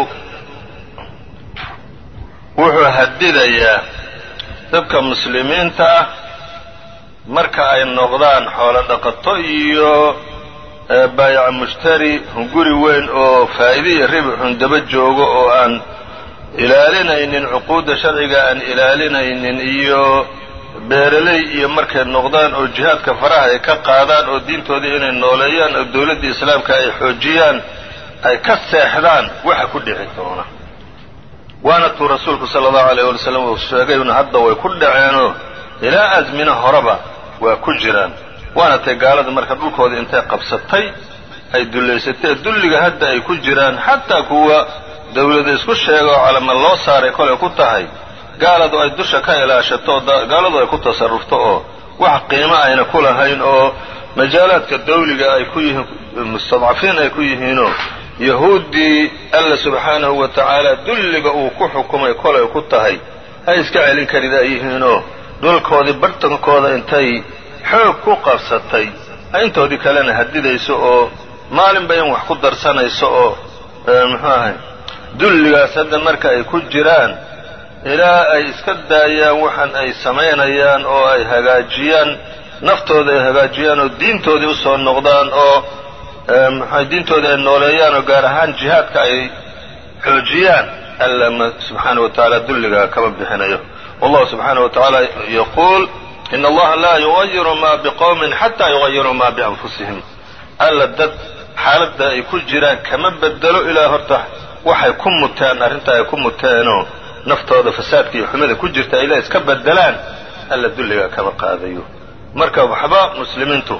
wuxuu hadidayaa dadka muslimiinta ah marka ay noqdaan xoolo dhaqato iyo baayac mushtari guri weyn oo faa'iide iyo ribxun daba joogo oo aan ilaalinaynin cuquudda sharciga aan ilaalinaynin iyo beeraley iyo markay noqdaan oo jihaadka faraha ay ka qaadaan oo diintoodii inay nooleeyaan oo dowladdii islaamka ay xoojiyaan ay ka seexdaan waxa ku dhici doona waana tuu rasuulku sala allahu alayh wali slam uu sheegayna hadda way ku dhaceenoo ilaa asmina horeba waa ku jiraan waana tay gaalada marka dhulkoodii intay qabsatay ay dullaysatay dulliga hadda ay ku jiraan xataa kuwa dawlada isku sheega oo calama loo saaray kolay ku tahay gaaladu ay dusha ka ilaashato gaaladu ay ku tasarufto oo wax qiimo ayna ku lahayn oo majaalaadka dawliga ay ku yihiin mustadcafiin ay ku yihiinoo yahuuddii alla subxaanahu wa tacaala dulliga uu ku xukumay kolay ku tahay ay iska celin karid ay yihiinoo dhulkoodii bartankooda intay xoog ku qabsatay ay intoodii kalena hadidayso oo maalinba in wax ku darsanayso oo muxuu ahay dulligaas hadda marka ay ku jiraan ilaa ay iska daayaan waxan ay samaynayaan oo ay hagaajiyaan naftooda ay hagaajiyaan oo diintoodii usoo noqdaan oo maxay diintoodii ay nooleeyaan oo gaar ahaan jihaadka ay xoojiyaan alla subxaana wa tacaala dulliga kama bixinayo wallahu subxaana wa tacaala yaquul in allaha laa yugayiru ma biqowmin xataa yugayiruu ma bianfusihim alla dad xaaladda ay ku jiraan kama bedelo ilaa horta waxay ku muteen arrinta ay ku muteenoo naftooda fasaadka iyo xumida ku jirta ilaa iska bedelaan alla dulliga kama qaadayo marka waxba muslimiintu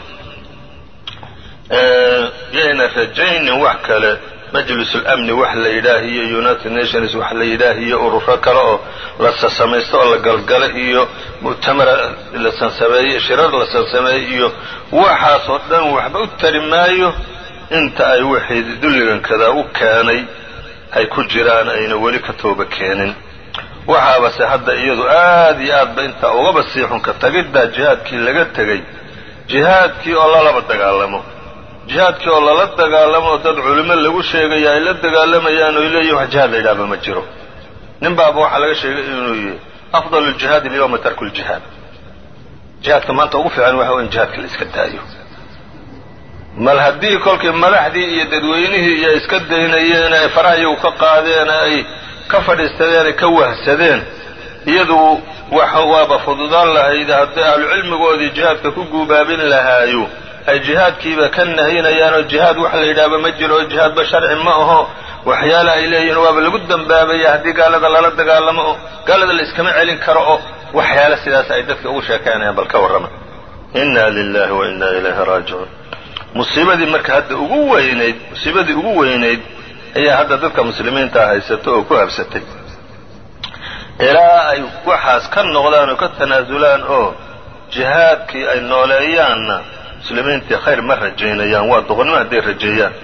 yayna rajaynin wax kale majlisulamni wax la yidhaahiyo united nations wax la yidhaahiyo ururo kale oo la sasamaysto oo la galgalo iyo mu'tamara la sansameeye shirar la sansameeye iyo waxaas oo dhan waxba u tari maayo inta ay wixii dulligankadaa u keenay ay ku jiraan ayna weli ka tooba keenin waxaabase hadda iyadu aad iyo aadba intaa ugaba sii xunka tagiddaa jihaadkii laga tegey jihaadkii oo lalaba dagaalamo jihaadkii oo lala dagaalamo oo dad culimo lagu sheegaya ay la dagaalamayaan oy leeyihin wax jihaad la yidhahba ma jiro nin baaba waxaa laga sheegay inuu yihi afdal ljihaadi alyawma tarku ljihaad jihaadka maanta ugu fiican waxa in jihaadka la iska daayo mal haddii kolkii madaxdii iyo dadweynihii iyo iska daynayeen ay farahayagu ka qaadeen ay ka fadhiistadeen ay ka wahsadeen iyadu wax waaba fududaan lahayd hadday ahlucilmigoodii jihaadka ku guubaabin lahaayo ay jihaadkiiba ka nahinayaanoo jihaad wax la yidhaahba ma jiro oo jihaadba sharci ma aho waxyaale ay leeyihiin waaba lagu dambaabaya haddii gaalada lala dagaalamo oo gaalada la iskama celin karo oo waxyaale sidaas ay dadka ugu sheekaynayaan bal ka warrama inna lilahi wa inna ilayhi raajicuun musiibadii marka hadda ugu weynayd musiibadii ugu weynayd ayaa hadda dadka muslimiinta haysato oo ku habsatay ilaa ay waxaas ka noqdaan oo ka tanaasulaan oo jihaadkii ay nooleeyaanna muslimiintii khayr ma rajaynayaan waa doqonnimo hadday rajeeyaan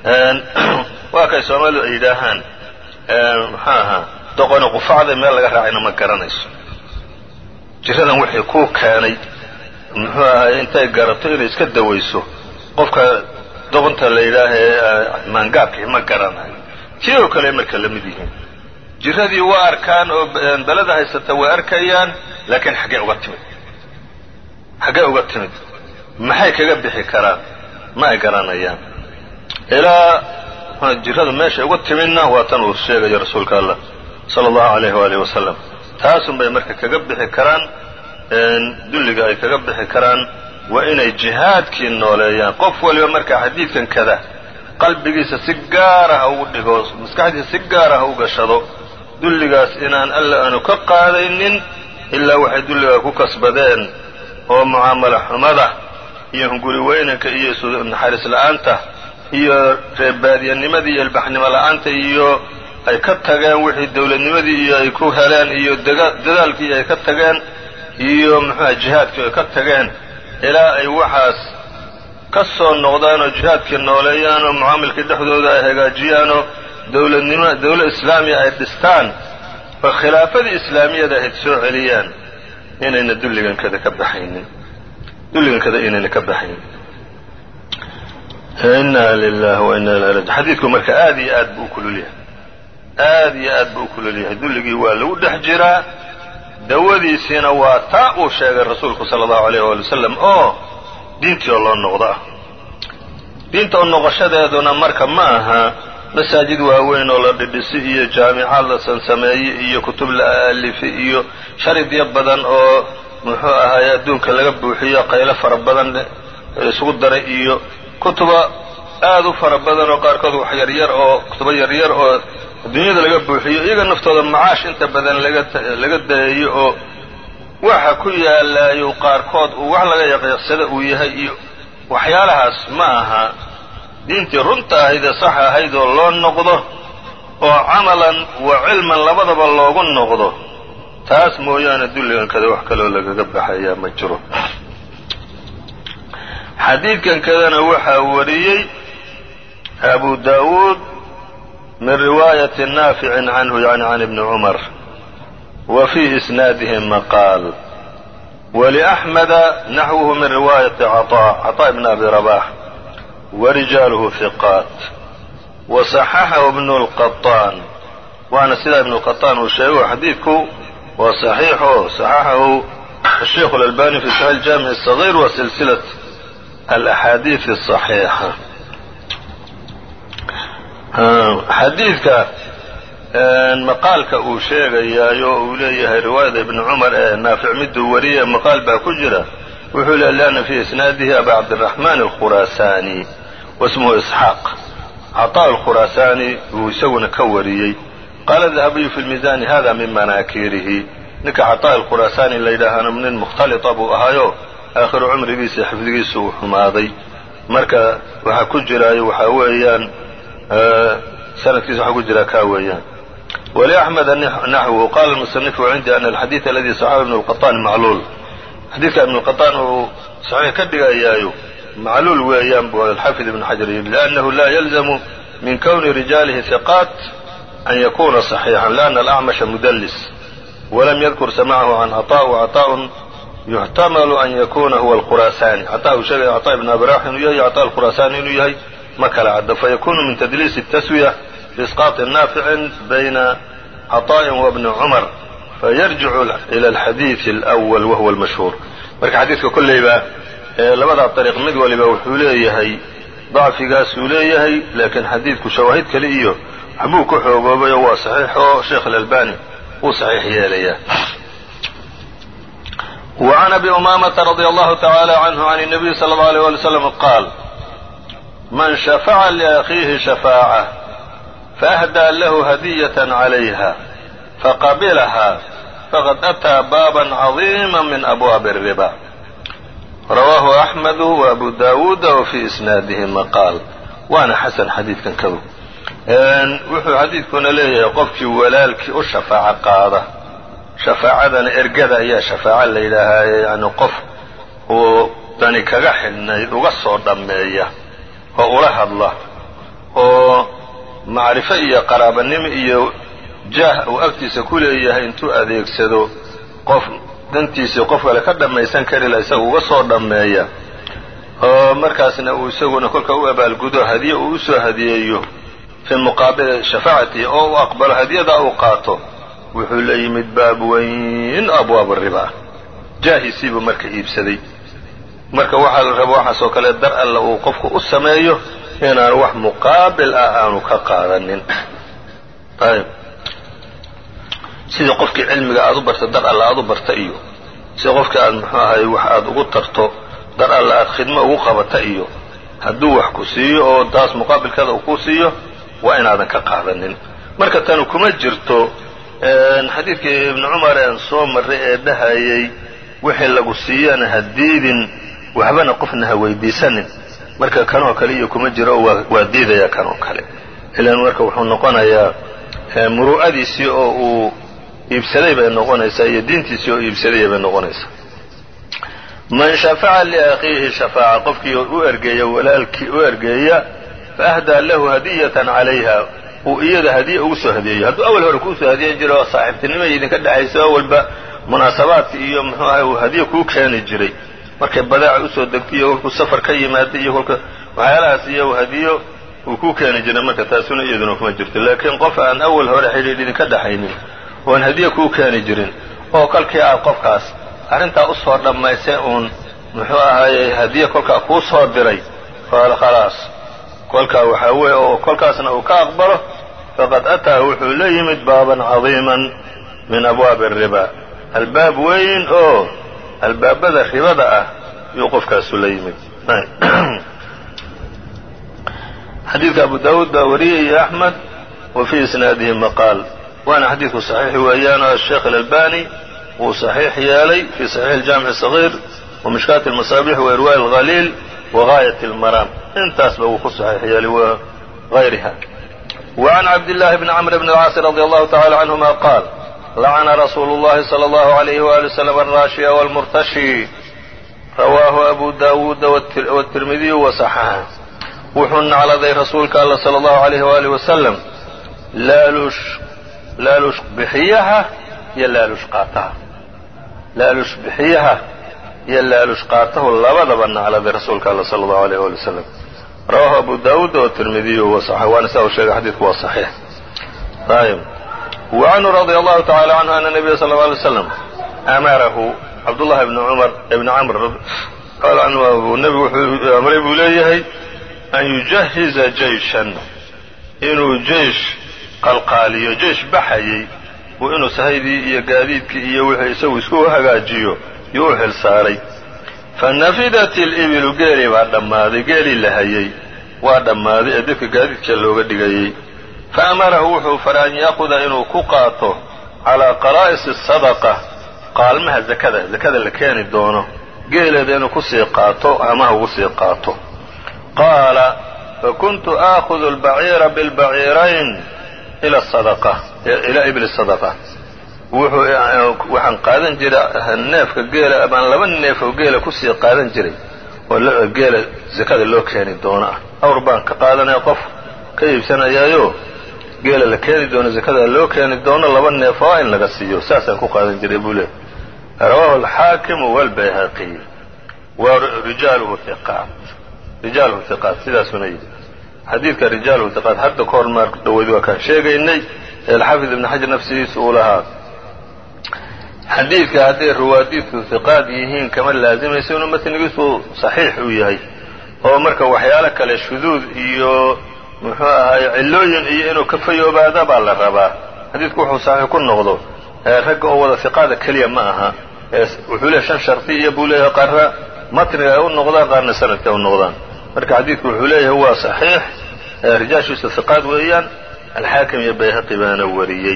waa kay soomaalidu ay yidhaahaan maxaa ahaa doqoni qufacday meel laga raacayna ma garanayso jiradan wixii kuu keenay muxuu ahay intay garato inay iska dawayso qofka doqonta la yidhaahee maangaabkii ma garanayo tii oo kale marka la mid yihiin jiradii waa arkaan oo beleda haysata way arkayaan laakiin xaggee uga timid xaggee uga timid maxay kaga bixi karaan ma ay garanayaan ilaa jiradu meeshay uga timidna waa tan uu sheegayo rasuulka allah sala allahu alayh waalihi wasalam taasun bay marka kaga bixi karaan dulliga ay kaga bixi karaan waa inay jihaadkii nooleeyaan qof waliba marka xadiidkan kada qalbigiisa si gaara ha ugu dhigo maskaxdiisa si gaara ha u gashado dulligaas inaan alla aanu ka qaadaynin ilaa waxay dulligaa ku kasbadeen oo mucaamalo xumada iyo hunguri weynanka iyo naxariis la'aanta iyo reerbaadiyanimadii iyo ilbaxnimo la'aanta iyo ay ka tageen wixii dowladnimadii iyo ay ku heleen iyo dadaalkii ay ka tageen iyo muxuuha jihaadkii ay ka tageen ilaa ay waxaas ka soo noqdaan oo jihaadkii nooleeyaan oo mucaamilkii dhexdooda ay hagaajiyaan oo dowladnimo dowlad islaamiya ay dhistaan oo khilaafadii islaamiyada ahayd soo celiyaan inayna dulligankada ka baxaynin dulligankada inayna ka baxaynin inna lilahi wa inna ilahi raji xadiidku marka aad iyo aad buu u kulul yahay aad iyo aad buu u kulul yahay dulligii waa lagu dhex jiraa dawadiisiina waa taa uu sheegay rasuulku sala allahu alayh waali wasalam oo diintii oo loo noqdo ah diinta oo noqoshadeeduna marka ma aha masaajid waaweyn oo la dhidhisi iyo jaamicaad la sansameeye iyo kutub la aalifi iyo sharidyo badan oo muxuu ahaay adduunka laga buuxiyo qaylo fara badan isugu daray iyo kutuba aad u fara badan oo qaarkood wax yaryar oo kutubo yaryar oo adduunyada laga buuxiyo iyaga naftooda macaash inta badan laga dayeeyo oo waxa ku yaalaayo qaarkood uu wax laga yaqiiqsada uu yahay iyo waxyaalahaas ma aha diintii runta ahayd ee sax ahayd oo loo noqdo oo camalan wa cilman labadaba loogu noqdo taas mooyaane dulligankada wax kaloo lagaga baxayaa ma jiro xadiidkan kadana waxaa wariyey abu daawuud min riwaayati naaficin canhu yani can ibni cumar wa fii isnaadihi maqaal waliaxmeda naxwuhu min riwaayati caطaa caطaa ibn abi rabax warijaaluhu hiqaat waصaxaxahu ibnu lqaطaan waana sidaa ibnu qaطaan uu sheego xadiidku waa صaxiixo صaxaxahu الsheikh اlalbani fi saxiix اjaamiع الصغيr wa silsilaة alaxaadiiث الصaxiixa xadiidka maqaalka uu sheegayaayo uu leeyahay riwaayada ibni cumar ee naafic miduu wariye maqaal baa ku jira wuxuu le lianna fii isnaadihi aba cabdiraxmaan alkhuraasaani wasmuhu isxaaq caطaa alkhuraasaani uu isaguna ka wariyey qaala dahabiyu fi lmiisaani hada min manaakirihi ninka caطaa alkhuraasaani la yidhaahana nin mukhtalita buu ahaayo aakhiru cumrigiisa xifdigiisu uu xumaaday marka waxaa ku jiraayo waxaa weeyaan sanadkiisa waxaa ku jira kaa weeyaan wliaxmeda naxwuhu qala musanifu cindii ana alxadiid aladi saxaxu ibn lqaطaan macluul xadiidka ibn lqaطaan uu saxiix ka dhigayaayo macluul weeyaan bu alxafid ibn xajar yidhi liannahu la yalzamu min kowni rijaalihi hiqaat an yakuna صaxiixan lianna alacmasha mudlis walam yadkur samacahu can caطaa wcaطaaءun yuxtamalu an yakuna huwa alkhuraasaani caطaa uu sheegaya caطaa ibn abrax inuu yahay caطaa alkhuraasaani inuu yahay ma kala caddo fayakunu min tadliis الtaswiya بإsقاط ناafic byna cطاء وبni cmر fayarjicu إlى الxadiiث الأول whuwa الmashhuur marka xadiidka kolleyba labadaa طariiq mid waliba wuxuu leeyahay ضacfigaasuu leeyahay laakiin xadiidku shawaahid kale iyo waxbuu ka xoogoobayo waa صaxiix oo sheekh الألbani wuu صaxiix yeelaya وعn أbي أmامةa رضي الله تعالى عنه عن النبي صلى الله عليه ولي وسلم qاal man شhفca لأkhiihi شhفاacة فأhdى له هدية عليها فqبلها فqad أtىa bاbا عظيما min أbواب الربا rawaahu أحمد وأbu dawuud وفي إسناadihi maqاal waana xaسن xadiidkan kadu wuxuu xadiidkuna leeyahay qofkii walaalkii u shafaaco qaada shafaacadana ergada ayaa shafaaco la yidhaahaaye yani qof uu dani kaga xidhnayd uga soo dhammeeya oo ula hadla oo macrifo iyo qaraabanimo iyo jaah uu agtiisa ku leeyahay intuu adeegsado qof dantiisii qof kale ka dhammaysan kari la isaga uga soo dhammeeya oo markaasna uu isaguna kolka u abaalgudo hadiye uu usoo hadiyeeyo fii muqaabili shafaacatihi oo uu aqbalo hadiyada uu qaato wuxuu la yimid baab weyn abwaab riba jaahiisiibuu marka iibsaday marka waxaa la raba waxaasoo kale dar alla uu qofku u sameeyo inaan wax muqaabil ah aanu ka qaadanin ayb sidii qofkii cilmiga aad u barta dar alla aad u barta iyo sida qofkii aad muxuu ahay wax aad ugu tarto dar alla aad khidmo ugu qabata iyo hadduu wax ku siiyo oo taas muqaabilkeeda uu ku siiyo waa inaadan ka qaadanin marka tanu kuma jirto xadiidkii ibnu cumar aan soo marray ee dhahayay wixii lagu siiyana ha diidin waxbana qofna ha weydiisanin marka kanoo kale iyo kuma jiro oo waa diidaya kanoo kale ilan marka wuxuu noqonayaa muruu'adiisii oo uu iibsaday bay noqonaysaa iyo diintiisii oo iibsaday bay noqonaysaa man shafaca liakhiihi shafaaca qofkii u ergeeya walaalkii u ergeeya faahdaa lahu hadiyatan calayha uu iyada hadiye ugu soo hadiyeeyo hadduu awal hore kuusoo hadiyan jiro saaxiibtinimo idinka dhexayso awalba munaasabaadka iyo muxuu ahay uu hadiye kuu keeni jiray markay badaaca usoo degtay iyo kolkuu safar ka yimaaday iyo kolka waxyaalahaas iyo hadiyo uu ku keeni jiray marka taasuna iyaduna kuma jirto laakiin qof aan awal hore xidhiidh idinka dhaxaynin oan hadiye kuu keeni jirin oo kolkii aad qofkaas arrintaa usoo dhammaysay uun muxuu ahaayey hadiye kolkaa kuu soo diray khalaas kolkaa waxaa weeye oo kolkaasna uu ka aqbalo faqad ataa wuxuu la yimid baaban cadiiman min abwaabi ariba albaab weyn oo albaabada ribada ah yuu qofkaasu la yimid xadiidka abu daawuud baa wariyay iyo axmed wa fii isnaadihi maqaal waana xadiidku saxiix weeyaan oo asheekh alalbani wuu saxiix yeelay fii saxiix aljaamic sagiir wa mishkaat almasaabix wa irwaa'i alhaliil wa gaayat almaraam intaasba wuu ku saxiix yeelay wa gayriha wa can cabdillaahi bni camr bni alcaasi radi allahu tacala canhuma qaal lacana rasuulu اllahi salى allahu alayhi wali wslam alraashiya wاlmurtashi rawaahu abu daawuuda wاtirmidiyu wasaxaxa wuxuu nacladay rasuulka alla salى allahu alayh waalih wasalam laalush laalush bixiyaha iyo laalush qaataha laalush bixiyaha iyo laalush qaatahu labadaba nacladay rasuulka alla salى allahu alayh wali wasalam rawaahu abu daawuuda wاtirmidiyu wasaxa waana sidaa uu sheegay xadiidku waa saxiix ayb وعنه رضي الله تعالى عنه أن النبي صلى الله عليه وسلم أmarahu cabdاللahi بن cmر بن cmr qaal canhu nebigu wuxuu amray buu leeyahay an yujahiza jeyshan inuu jeish qalqaaliyo jeish baxayey uu inuu sahaydii iyo gaadiidkii iyo wixii isagu isku hagaajiyo yuu u xil saaray fanafidat الإbilu geelii baa dhammaaday geelii la hayey waa dhammaaday ee dadka gaadiidka looga dhigayey faamarahu wuxuu faray an yaakuda inuu ku qaato calaa qaraa'isi sadaqa qaalmaha zakada zakada la keeni doono geeleeda inuu kusii qaato amaha ugu sii qaato qaala fakuntu aakhudu albaciira bilbaciirayn ila sadaqa ilaa ibli sadaqa wuxuu waxaan qaadan jiray neefka geela amaan laba neef oo geela kusii qaadan jiray oo geela zakada loo keeni doono ah awr baan ka qaadanaya qof ka iibsanayaayo geela la keeni doono zakada loo keeni doono laba neef oo in laga siiyo saasaan ku qaadan jiray buu leey rawaahu alxaakimu walbayhaqiy wa rijaaluhu hiqaat rijaaluhu hiqaat sidaasuna yidhi xadiidka rijaaluhu hiqaat hadda ka hor maar dhaweyd waa kaan sheegaynay ee alxaafid ibn xajar nafsigiisa uu lahaa xadiidka hadday ruwaadiidku hiqaad yihiin kama laazimayso inuu matnigiisu saxiix uu yahay oo marka waxyaalo kale shuduud iyo muxuu ahaay cillooyin iyo inuu ka fayoobaada baa la rabaa xadiidku wuxuu saxiix ku noqdo ragga oo wada hiqaada keliya ma aha wuxuu leeyahy shan shardi iyo buu leeyahay qaarna matniga ay u noqdaan qaarna sanadka ay u noqdaan marka xadiidku wuxuu leeyahay waa saxiix rijaashiisu hiqaad weeyaan alxaakim iyo bayhaqi baana wariyey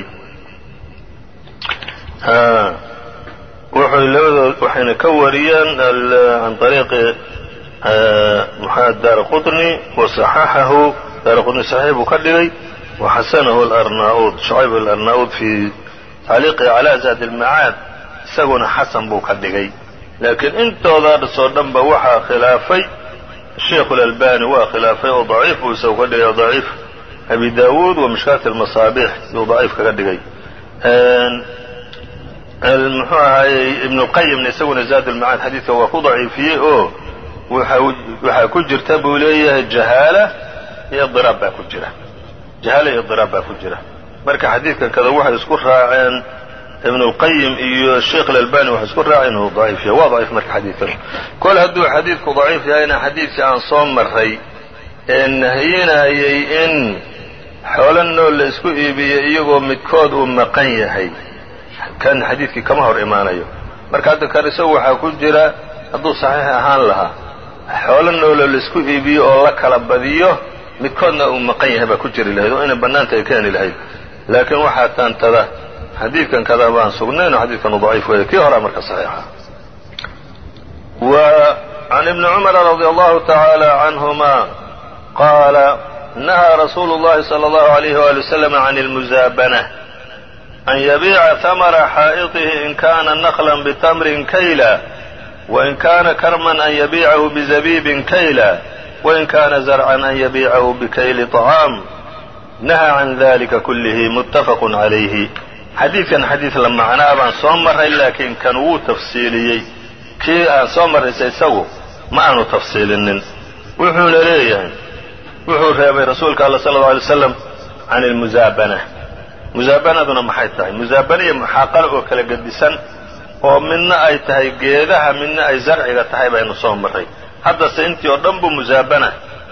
wuxuu labadood waxayna ka wariyeen can ariiqi muxamed daara qutni wasaxaxahu daara qutni saxiix buu ka dhigay waxasanahu alarnaauud shucayb alarnaauud fii tacliiqi calaa zaad ilmacaad isaguna xasan buu ka dhigay laakiin intoodaasoo dhanba waxaa khilaafay sheikhu lalbani waa khilaafay oo daciif buu isagu ka dhigay daciif abi daawuud wa mishkaat almasaabix yuu daciif kaga dhigay muxuu ahaayey ibnuqayimna isaguna zaad ulmacaad xadiidka waa ku daciifiyey oo waxaa ku jirta buu leeyahay jahaala iyo diraab baa ku jira jahaala iyo diraab baa ku jira marka xadiidkan kada waxay isku raaceen ibnulqayim iyo sheikh alalbani waxay isku raaceen inuu daciif yahay waa daciif marka xadiidkan kol hadduu xadiidku daciif yahayna xadiidkii aan soo maray ee nahiyinayay in xoolo nool la isku iibiyo iyagoo midkood uu maqan yahay kan xadiidkii kama hor imaanayo marka hadda kan isagu waxaa ku jira hadduu saxiix ahaan lahaa xoolo nooloo laisku iibiyo oo la kala badiyo midkoodna uu maqan yahay baa ku jiri lahayd oo inay bannaanta ay keeni lahayd laakiin waxaa taantada xadiidkan kada baan sugnayn oo xadiidkanu daciif weeye kii horaa marka saxiixa wa can ibni cumara radi allahu tacaala canhuma qaala nahaa rasuulu llahi sala allahu alayh wali wasalam can almuzaabana an yabiica hamara xaa'iطihi in kana naqlan bitamrin kayla wain kana karman an yabiicahu bizabiibin kayla wain kana zarcan an yabiicahu bikayli طacaam nahaa can dalika kullihi muttafaqu calayhi xadiidkan xadiid la macnaa baan soo marray laakiin kan wuu tafsiiliyey kii aan soo marraysa isagu ma aanu tafsiilinin wuxuuna leeyahay wuxuu reebay rasuulka alla sala alla alay slam can ilmusaabana musaabanaduna maxay tahay musaabana iyo muxaaqalo oo kala gedisan oo midna ay tahay geedaha midna ay zarciga tahay baynu soo marray haddase intii oo dhan buu musaabana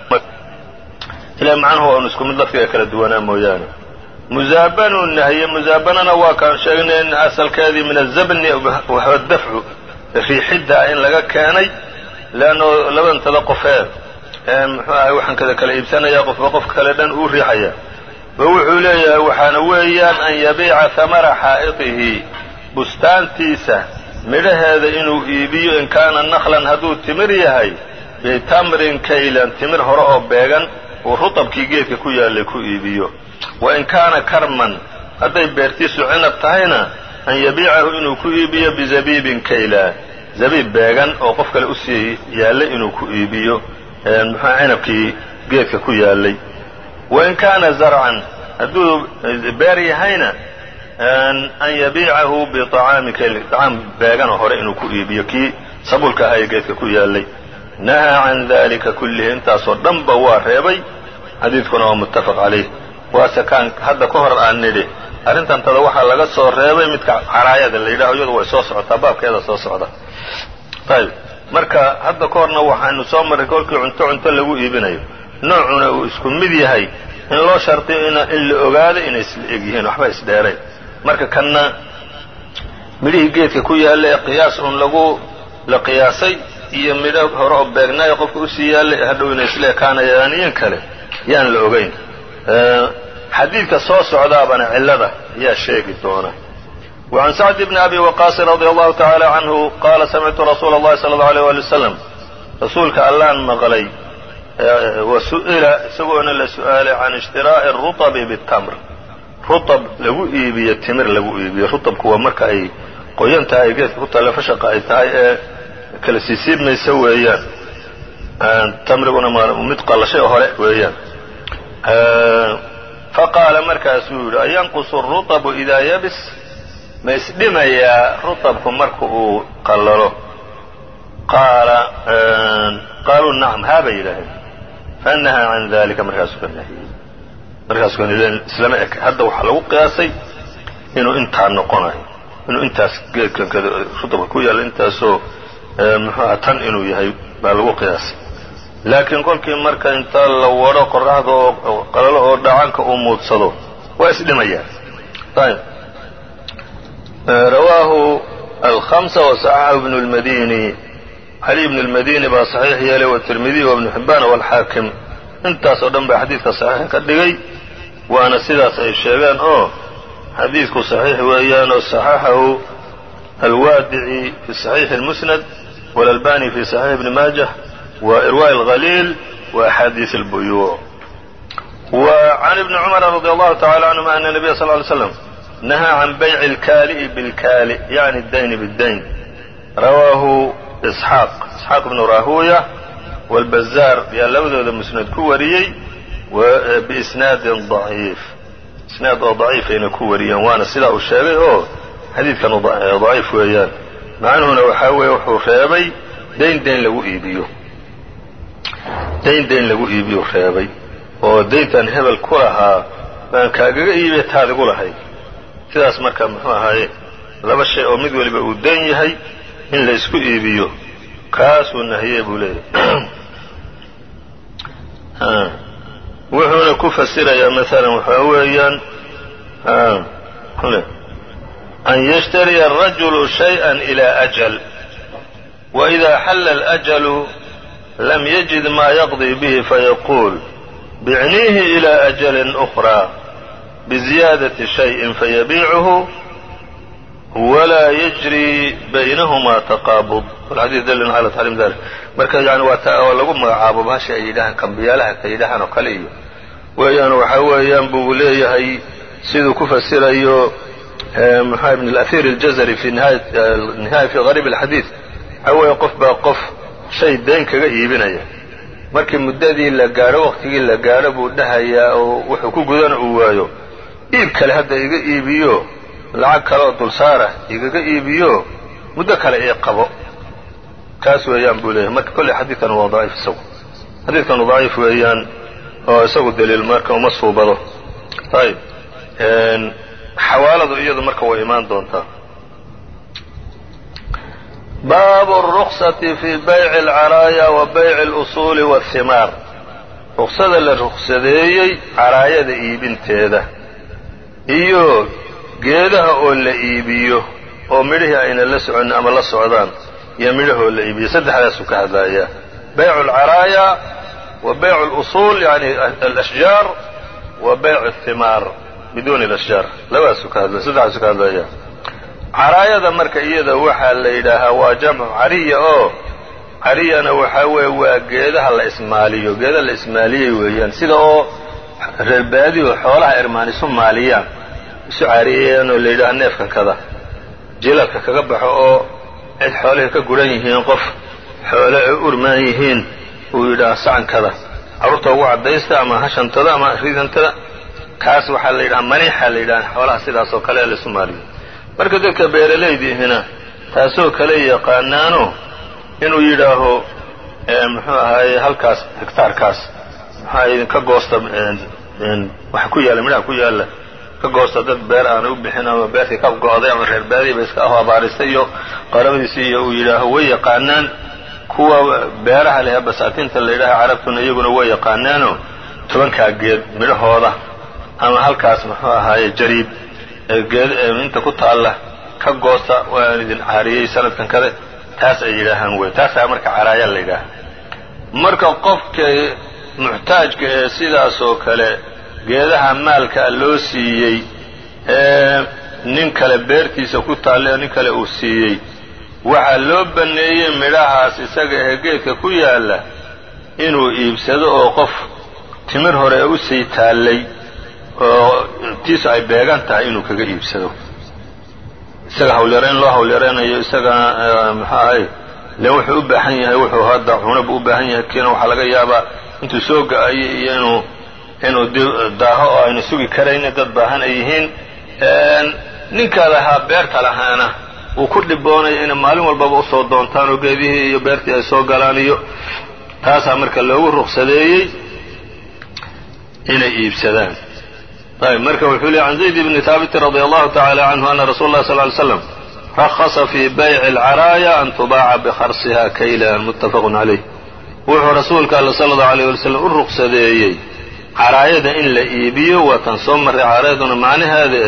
ila macnuhu waanu isku mid lafdiga kala duwanaa mooyaane musaabanuu nahiye musaabanana waa kaan sheegnay in asalkeedii min azabni waxwa dafcu riixidda in laga keenay leanno labantada qofee muxuu ahay waxaan kada kala iibsanaya qofba qofka kale dhan uu riixaya ba wuxuu leeyahay waxaana weeyaan an yabiica hamara xaa'idihi bustaantiisa midhaheeda inuu iibiyo in kaana naklan hadduu timir yahay bitamrin kaylan timir hore oo beegan uu rutabkii geedka ku yaallay ku iibiyo wa in kaana karman hadday beertiisu cinab tahayna an yabiicahu inuu ku iibiyo bizabiibin kayla zabiib beegan oo qof kale usii yaallay inuu ku iibiyo muxua cinabkii geedka ku yaallay wa in kaana zarcan hadduu beer yahayna an yabiicahu biطacaami kayl طacaam beeganoo hore inuu ku iibiyo kii sabulka ahaa ee geedka ku yaallay nahaa can dalika kullihi intaasoo dhanba waa reebay xadiidkuna waa muttafaq calayh waase kaan hadda ka hor aan nidhi arrintantada waxaa laga soo reebay midka caraayada la yidhaho iyadu way soo socotaa baabkeeda soo socda ayb marka hadda ka horna waxaanu soo marray kolkii cunto cunto lagu iibinayo noocuna uu isku mid yahay in loo shardiyo in la ogaado inay isla eg yihiin waxba isdheerayn marka kanna midhihii geedka ku yaalla ee qiyaas uun lagu la qiyaasay iyo midho hore oo beegnaayo qofka usii yaallay hadhow inay isla ekaanayaan in kale yaan la ogayn xadiidka soo socdaabana cillada ayaa sheegi doona وعn سعد بن أbي وqاص رضي الله تعالى عنه qاla سمعtu رsuuل الlahi صلى الله عليه ولي وسلم rasuulka allaan maqlay وsu'ila isagoona la su'aalay can اشhtiraaءi الرuطب bالتمr ruطb lagu iibiyo timir lagu iibiyo ruطbku waa marka ay qoyan tahay ay geedka ku talle fashaqa ay tahay ee kala siisiibmaysa weeyaan tamriguna mid qallashay hore weeyaan faqaala markaasuu yidhi ayanqusu الruطbu إidaa yabis ma isdhimayaa rutabku marka uu qallalo qaala qaaluu nacam haa bay yidhaaheen fanahaa can dalika markaasuu ka nahiyey markaasuu ka islama eka hadda waxaa lagu qiyaasay inuu intaa noqonayo inuu intaas geedkan kada rutabka ku yaalla intaasoo muxuuha tan inuu yahay baa lagu qiyaasay laakiin kolkii marka inta la wadho qoraxda oo qalalo oo dhacanka uu muudsado waa isdhimayaan ayb rawaahu alhamsa wasaxaxahu ibnu lmadini cali ibnu lmadini baa saxiix yeelay watirmidiy wa ibnu xibbaan walxaakim intaas oo dhan baa xadiidka saxiix ka dhigay waana sidaas ay sheegeen oo xadiidku saxiix weeyaan oo saxaxahu alwaadici fi saxiixi اlmusnad walalbani fi saxiix ibni maajah wa irwaaء اlhaliil wa axaadiis اlbuyuuc wa can ibni cumara radi allahu tacala canhuma ana nabiya sal ly slam nahaa can bayci اlkaali'i biاlkaali yacni اdayni bاddayn rawaahu isxaaq isxaaq ibnu rahuya wاlbazaar yaa labadooda musnad ku wariyey biisnaadin daciif isnaad oo daciifayna ku wariyeen waana sidaa uu sheegay oo xadiidkan daciif weeyaan macnuhuna waxaa weeye wuxuu reebay dayn dayn lagu iibiyo dayn dayn lagu iibiyu reebay oo dayntan hebel ku lahaa baan kaagaga iibiya taadigu lahayd sidaas marka muxuu ahaaye laba shay oo mid waliba uu dayn yahay in la isku iibiyo kaasuu nahiyey buu leeyahy wuxuuna ku fasirayaa maalan waxaa weeyaan an yashtariya الrajulu shayئa إilى أjل وإida xalla الأجل lam yجid ma yaqضي bه fayaquul bicniihi إilى أجل أخرى bزiyaadaةi شhayءi fayabiichu wlaa yجrي baynahma تaqaabض xadيث dln عalى تxriim dalik marka yani waa ta oo lagu magacaabo bahasha ay yidhahaan kambiyaalaha ka yidhahaan oo kale iyo weeyaan waxaa weeyaan buu leeyahay siduu ku fasirayo mxua ibn اlأثيr الjazrي fi nihaaya fi غarيb الxadiiث waxaa weeye qof baa qof shay dayn kaga iibinaya markii muddadii la gaadho waqtigii la gaadho buu dhahayaa oo wuxuu ku gudana uu waayo iib kale hadda iga iibiyo lacag kaleoo dulsaara igaga iibiyo muddo kale ii qabo kaas weeyaan buu leeyahay marka kolley xadiidkan waa daciif isagu xadiidkanu daciif weeyaan oo isagu daliil marka uma suubado ayb xawaaladu iyadu marka way imaan doontaa baabu الruksati fi bayci اlcaraaya wa bayci اlusuuli wاhimaar ruksada la ruksadeeyey caraayada iibinteeda iyo geedaha oo la iibiyo oo midhihii ayna la soconin ama la socdaan iyo midhahoo la iibiyo saddexdaasuu ka hadlayaa baycu اlcaraaya wa baycu اlusuul yani alashjaar wa baycu اhimaar biduuni alashjaar labadaasuu ka hadlaya saddexdaasuu ka hadlaya caraayada marka iyada waxaa la yidhaahaa waa jamcu cariya oo cariyana waxaa weeye waa geedaha la ismaaliyo geedaha la ismaaliyey weeyaan sida oo reerbaadihu xoolaha irmaan isu maaliyaan isu cariyayaan oo la yidhaha neefkan kada jilalka kaga baxo oo cid xoolihii ka guran yihiin qof xoole ay urmaan yihiin uu yidhaha sacankada carruurta ugu caddaysta ama hashantada ama ridantada kaas waxaa la yidhaha maniixa la yidhaha xoolaha sidaas oo kale laisu maaliyo marka dadka beeralaydiihina taasoo kale yaqaanaano inuu yidhaaho muxuu ahaaye halkaas hegtaarkaas maxaa idinka goosta waxa ku yaalla midhaha ku yaalla ka goosta dad beer aanay u bixin ama beertii ka go'day ama reer baadiya ba iska aho abaaristay iyo qarabadiisii iyo uu yidhaaho way yaqaanaan kuwa beeraha leh basaatiinta la yidhaaha carabtuna iyaguna way yaqaanaano tobankaa geed midhahooda ama halkaas muxuu ahaaye jariib geed inta ku taalla ka goosta waan idin caariyey sanadkan kale taas ay yidhaahaan wey taasaa marka caraaya la yidhaaha marka qofka muxtaajka ee sidaas oo kale geedaha maalkaa loo siiyey ee nin kale beertiisa ku taalla nin kale uu siiyey waxaa loo banneeyey midhahaas isaga ee geedka ku yaalla inuu iibsado oo qof timir hore u sii taallay oo tiisu ay beegan tahay inuu kaga iibsado isaga hawlyarayn loo hawlyaraynayo isagana muxuu ahay le wuxuu u baahan yahay wuxuu hadda cunaba u baahan yahay kiina waxaa laga yaabaa intuu soo ga-ayo iyo inuu inuu daaho oo aynu sugi karaynin dad baahan ay yihiin ninka lahaa beerta lahaana uu ku dhiboonayo inay maalin walbaba usoo doontaan oo geedihii iyo beertii ay soo galaan iyo taasaa marka loogu ruqsadeeyey inay iibsadaan ayb marka wuxuu leey can zayd bni haabiti radi allahu tacala canhu ana rasuula اlah sal ly slam rakhasa fii bayci اlcaraaya an tubaaca bikharsiha kaylan muttafaqun calayh wuxuu rasuulka alla sala allahu alayh wali slam u ruqsadeeyey caraayada in la iibiyo waa tan soo marray caraayaduna macnaheeda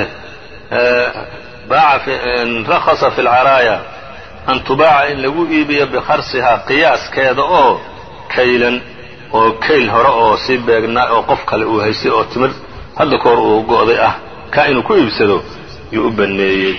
eh rakhasa fi lcaraaya an tubaaca in lagu iibiyo bikharsihaa qiyaaskeeda oo kaylan oo kayl hore oo sii beegnaa oo qof kale uu haystay oo timir hadda ka hor uu go'day ah kaa inuu ku iibsado yuu u banneeyey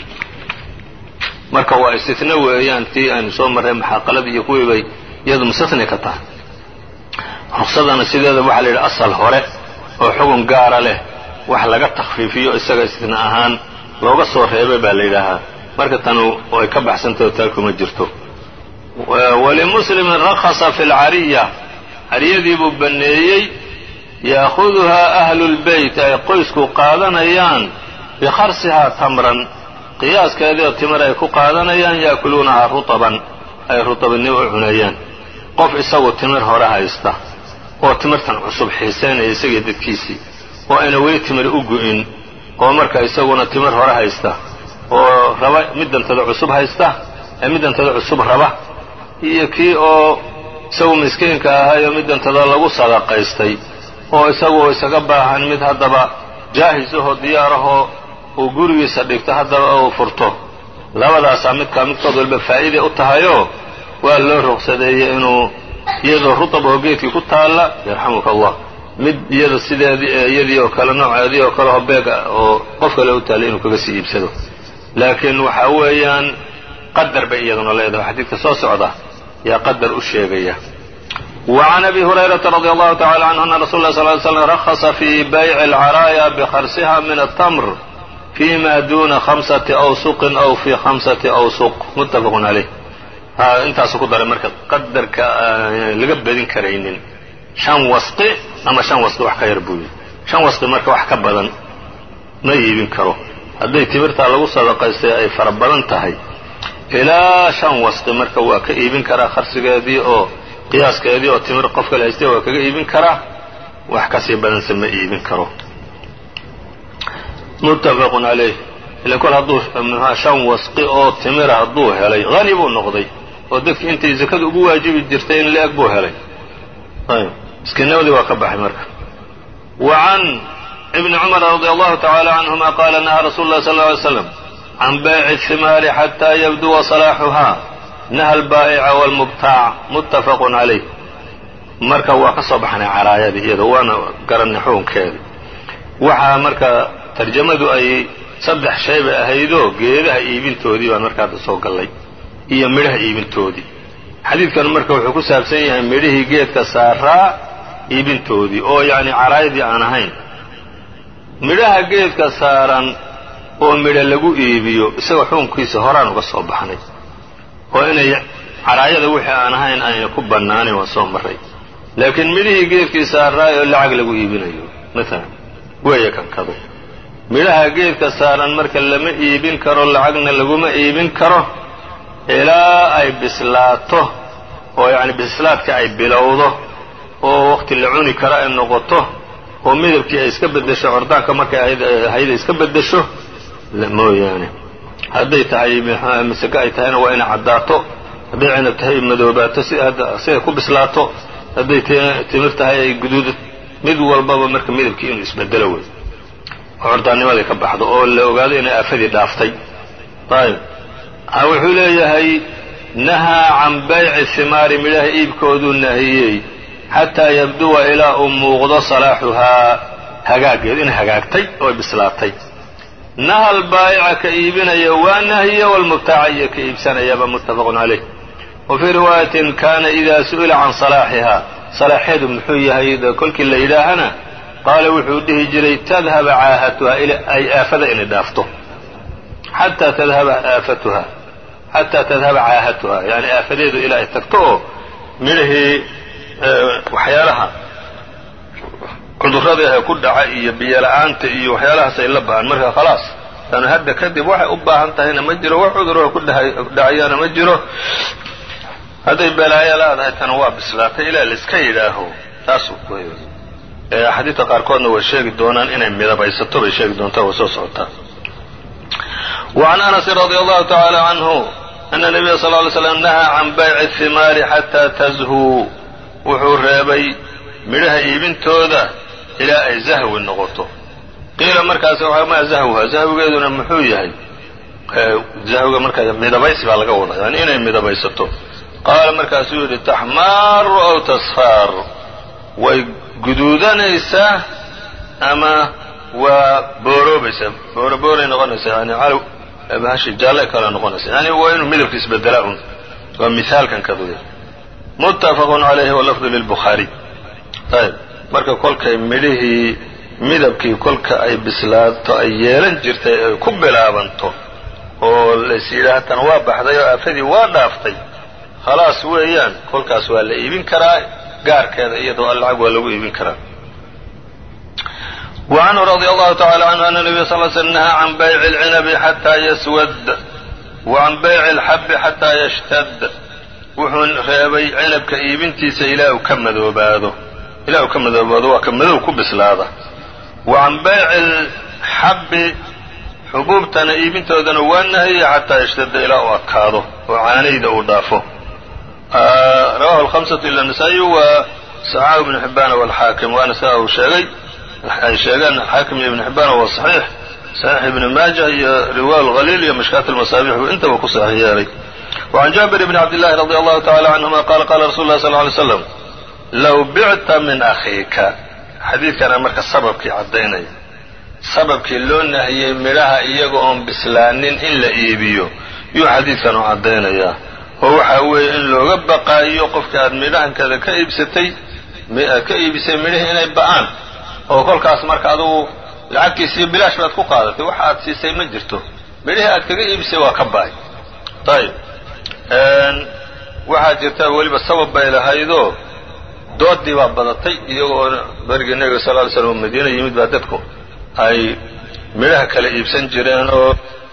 marka waa istitna weeyaan tii aynu soo marray maxaaqaladii iyo kuwii bay iyadu mustahni ka tahay ruqsadana sideeda waxaa la yidhi asal hore oo xugun gaara leh wax laga takhfiifiyo isaga istitna ahaan looga soo reebay baa la yidhaahaa marka tanu ay ka baxsantaho taa kuma jirto walimuslimin rakhasa fi lcariya cariyadii buu banneeyey ya'khuduhaa ahlu lbeyt ay qoysku qaadanayaan bikharsihaa tamran qiyaaskeediio timir ay ku qaadanayaan yaakuluunahaa rutaban ay rutabnimo u cunayaan qof isagu timir hore haysta oo timirtan cusub xiisaynaya isagii dadkiisii oo ayna weli timir u gu'in oo marka isaguna timir hore haysta oo raba middantada cusub haysta ee middantada cusub raba iyo kii oo isagu miskiinka ahayoo middantada lagu sadaqaystay oo isagu isaga baahan mid haddaba jaahis ahoo diyaarahoo uu gurigiisa dhigto haddaba uu furto labadaasaa midkaa midkood walba faa'iiday u tahayoo waa loo ruqsadeeyey inuu iyadoo rutab oo geedkii ku taalla yarxamuka allah mid iyada sideedii iyadii oo kale nooceedii oo kale oo beega oo qof kale u taallay inuu kaga sii iibsado laakiin waxaa weeyaan qadar bay iyaduna leedahay xadiidka soo socda yaa qadar u sheegaya وعn أbي هريرة رضي الله تعالى عنه أن رsuل اه صل ل سلم رخص في byع الcرايا بkخرسha من التمر فيma duna خمسة أوسق أو في خمسة أوسق متفق عaليه intaasu ku daray marka qadarka laga bedin karaynin شhan wasqi ama شhan wasqi wax ka yar buu yidhi شhan wasqi marka wax ka badan ma iibin karo hadday timirtaa lagu sadaqaystay ay fara badan tahay ilaa shan wasqi marka waa ka iibin karaa kharsigeedii oo qiyaaskeedii oo timir qof kale haystay waa kaga iibin karaa wax kasii badanse ma iibin karo muttafaqun calayh ilan kol hadduu mxua shan wasqi oo timira hadduu helay hani buu noqday oo dadkii intay zakadu ugu waajibi jirtay in la-eg buu helay ayb miskiinnimadii waa ka baxay marka wa can ibni cumar radi allahu tacaala canhuma qaala nahaa rasuulu lah sal ly slam can bayci himaari xataa yabduwa salaaxuhaa naha albaa'ica waalmubtaac muttafaqun calayh marka waa ka soo baxnay caraayadii iyado waana garanay xukunkeeda waxaa marka tarjamadu ay saddex shay bay ahaydoo geedaha iibintoodii baan marka hadda soo gallay iyo midhaha iibintoodii xadiidkan marka wuxuu ku saabsan yahay midhihii geedka saaraa iibintoodii oo yacni caraayadii aan ahayn midhaha geedka saaran oo midho lagu iibiyo isagoo xukunkiisa horaan uga soo baxnay oo inay caraayada wixii aan ahayn ayna ku bannaanayn waan soo marray laakiin midhihii geedkii saaraay oo lacag lagu iibinayo maalan weeye kankado midhaha geedka saaran marka lama iibin karo lacagna laguma iibin karo ilaa ay bislaato oo yacni bislaadka ay bilowdo oo waqti la cuni karo ay noqoto oo midabkii ay iska beddesho cordaanka markay ahayda iska beddesho mooyaane hadday tahay maseke ay tahayna waa inay caddaato hadday cinab tahay madoobaato siday ku bislaato hadday timir tahay ay guduud mid walbaba marka midabkii inuu isbedelo wey oo cordaannimadii ka baxdo oo la ogaado inay aafadii dhaaftay ayb wuxuu leeyahay nahaa can bayci himaari midhaha iibkooduu nahiyey xataa yabduwa ilaa uu muuqdo salaaxuhaa hagaaggeed inay hagaagtay oo bislaatay naha albaa'ica ka iibinaya waa nahiya walmubtaaca iyo ka iibsanayaba muttafaqun calayh wa fii riwaayatin kaana idaa su'ila can salaaxihaa salaaxeedu muxuu yahay kolkii la yidhaahana qaala wuxuu dhihi jiray tadhaba caahatuhaa ay aafada inay dhaafto xataa tadhaba aafatuha xataa tadhaba caahatuha yani aafadeedu ilaa ay tagto oo midhahii waxyaalaha cudurrada ee ku dhaca iyo biyola'aanta iyo waxyaalahaas ay la ba'an marka khalaas tanu hadda kadib waxay u baahan tahayna ma jiro wax cuduroo ku dhacayaana ma jiro hadday balaayo laadahay tana waa bislaatay ilaa laiska yidhaaho taasuu axaadiidta qaarkoodna way sheegi doonaan inay midabaysato bay sheegi doontaa way soo socotaa وعn أنس رضي الله تعالى عنه أن النبي صلى اه عليه وسلم نهى عن byع الثimaar xatىa تزhوu wuxuu reebay midhaha iibintooda ilaa ay zahwi noqoto qiila markaas ma zahwha zahwigeeduna muxuu yahay zahwiga marka midabaysi baa laga wadaa yani inay midabaysato qaala markaasuu yidhi taxmaaru aw tasfaar way guduudanaysaa ama waa booroobaysaa boorobooray noqonaysaa yani calow bahashi jaalle kale noqonaysa yani waa inuu midabka isbedelaa un waa mihaalkan kaduya muttafaqun calayhi walafdu lilbukhaariy ayb marka kolkay midhihii midabkii kolka ay bislaato ay yeelan jirtay ay ku bilaabanto oo lays yidhaah tan waa baxday oo aafadii waa dhaaftay khalaas weeyaan kolkaas waa la iibin karaa gaarkeeda iyadoo lacag waa lagu iibin karaa وعنه رضي الله تعالى عنه أن النبي صلى اه عليه وسلم نهى عن بيع العنب حتى يسود وعن بيع الحب حتى يشتد wuxuu reebay cinabka iibintiisa ilaa uu ka madoobaado ilaa uu ka madoobaado waa ka madow ku bislaada wa can bayci alxabbi xubuubtana iibintoodana waa nahiyey xataa yashtada ilaa uu adkaado oo caanayda uu dhaafo rawahu alhamsatu ila nasaa-iy wa saxaahu ibnu xibbaana walxaakim waana sidaa uu sheegay ay sheegeen xaakim iyo ibnu xibbaana waa saxiix saxiix ibni maaja iyo riwaa lhaliil iyo mashkaat almasaabix buu intaba ku saxiix yeelay وعن جابر بن عبد الله رضي الله تعالى عنهما قال قال رsuل الله صلى اه عليه وسلم low bicta min akhiika xadiidkana marka sababkii caddaynaya sababkii loo nahiyey midhaha iyaga oon bislaanin in la iibiyo yuu xadiidkan u caddaynayaa oo waxa weeye in looga baqaayo qofka aad midhahankada ka iibsatay aad ka iibisay midhihii inay ba'aan oo kolkaas marka adugu lacagtiisiiyo bilaash baad ku qaadatay waxa aad siisay ma jirto midhihii aad kaga iibisay waa ka ba'ay ayb waxaa jirta weliba sabab bay lahaydoo doodii baa badatay iyagoo berigii nebiga sal ly slam madiina yimid baa dadku ay midhaha kala iibsan jireen oo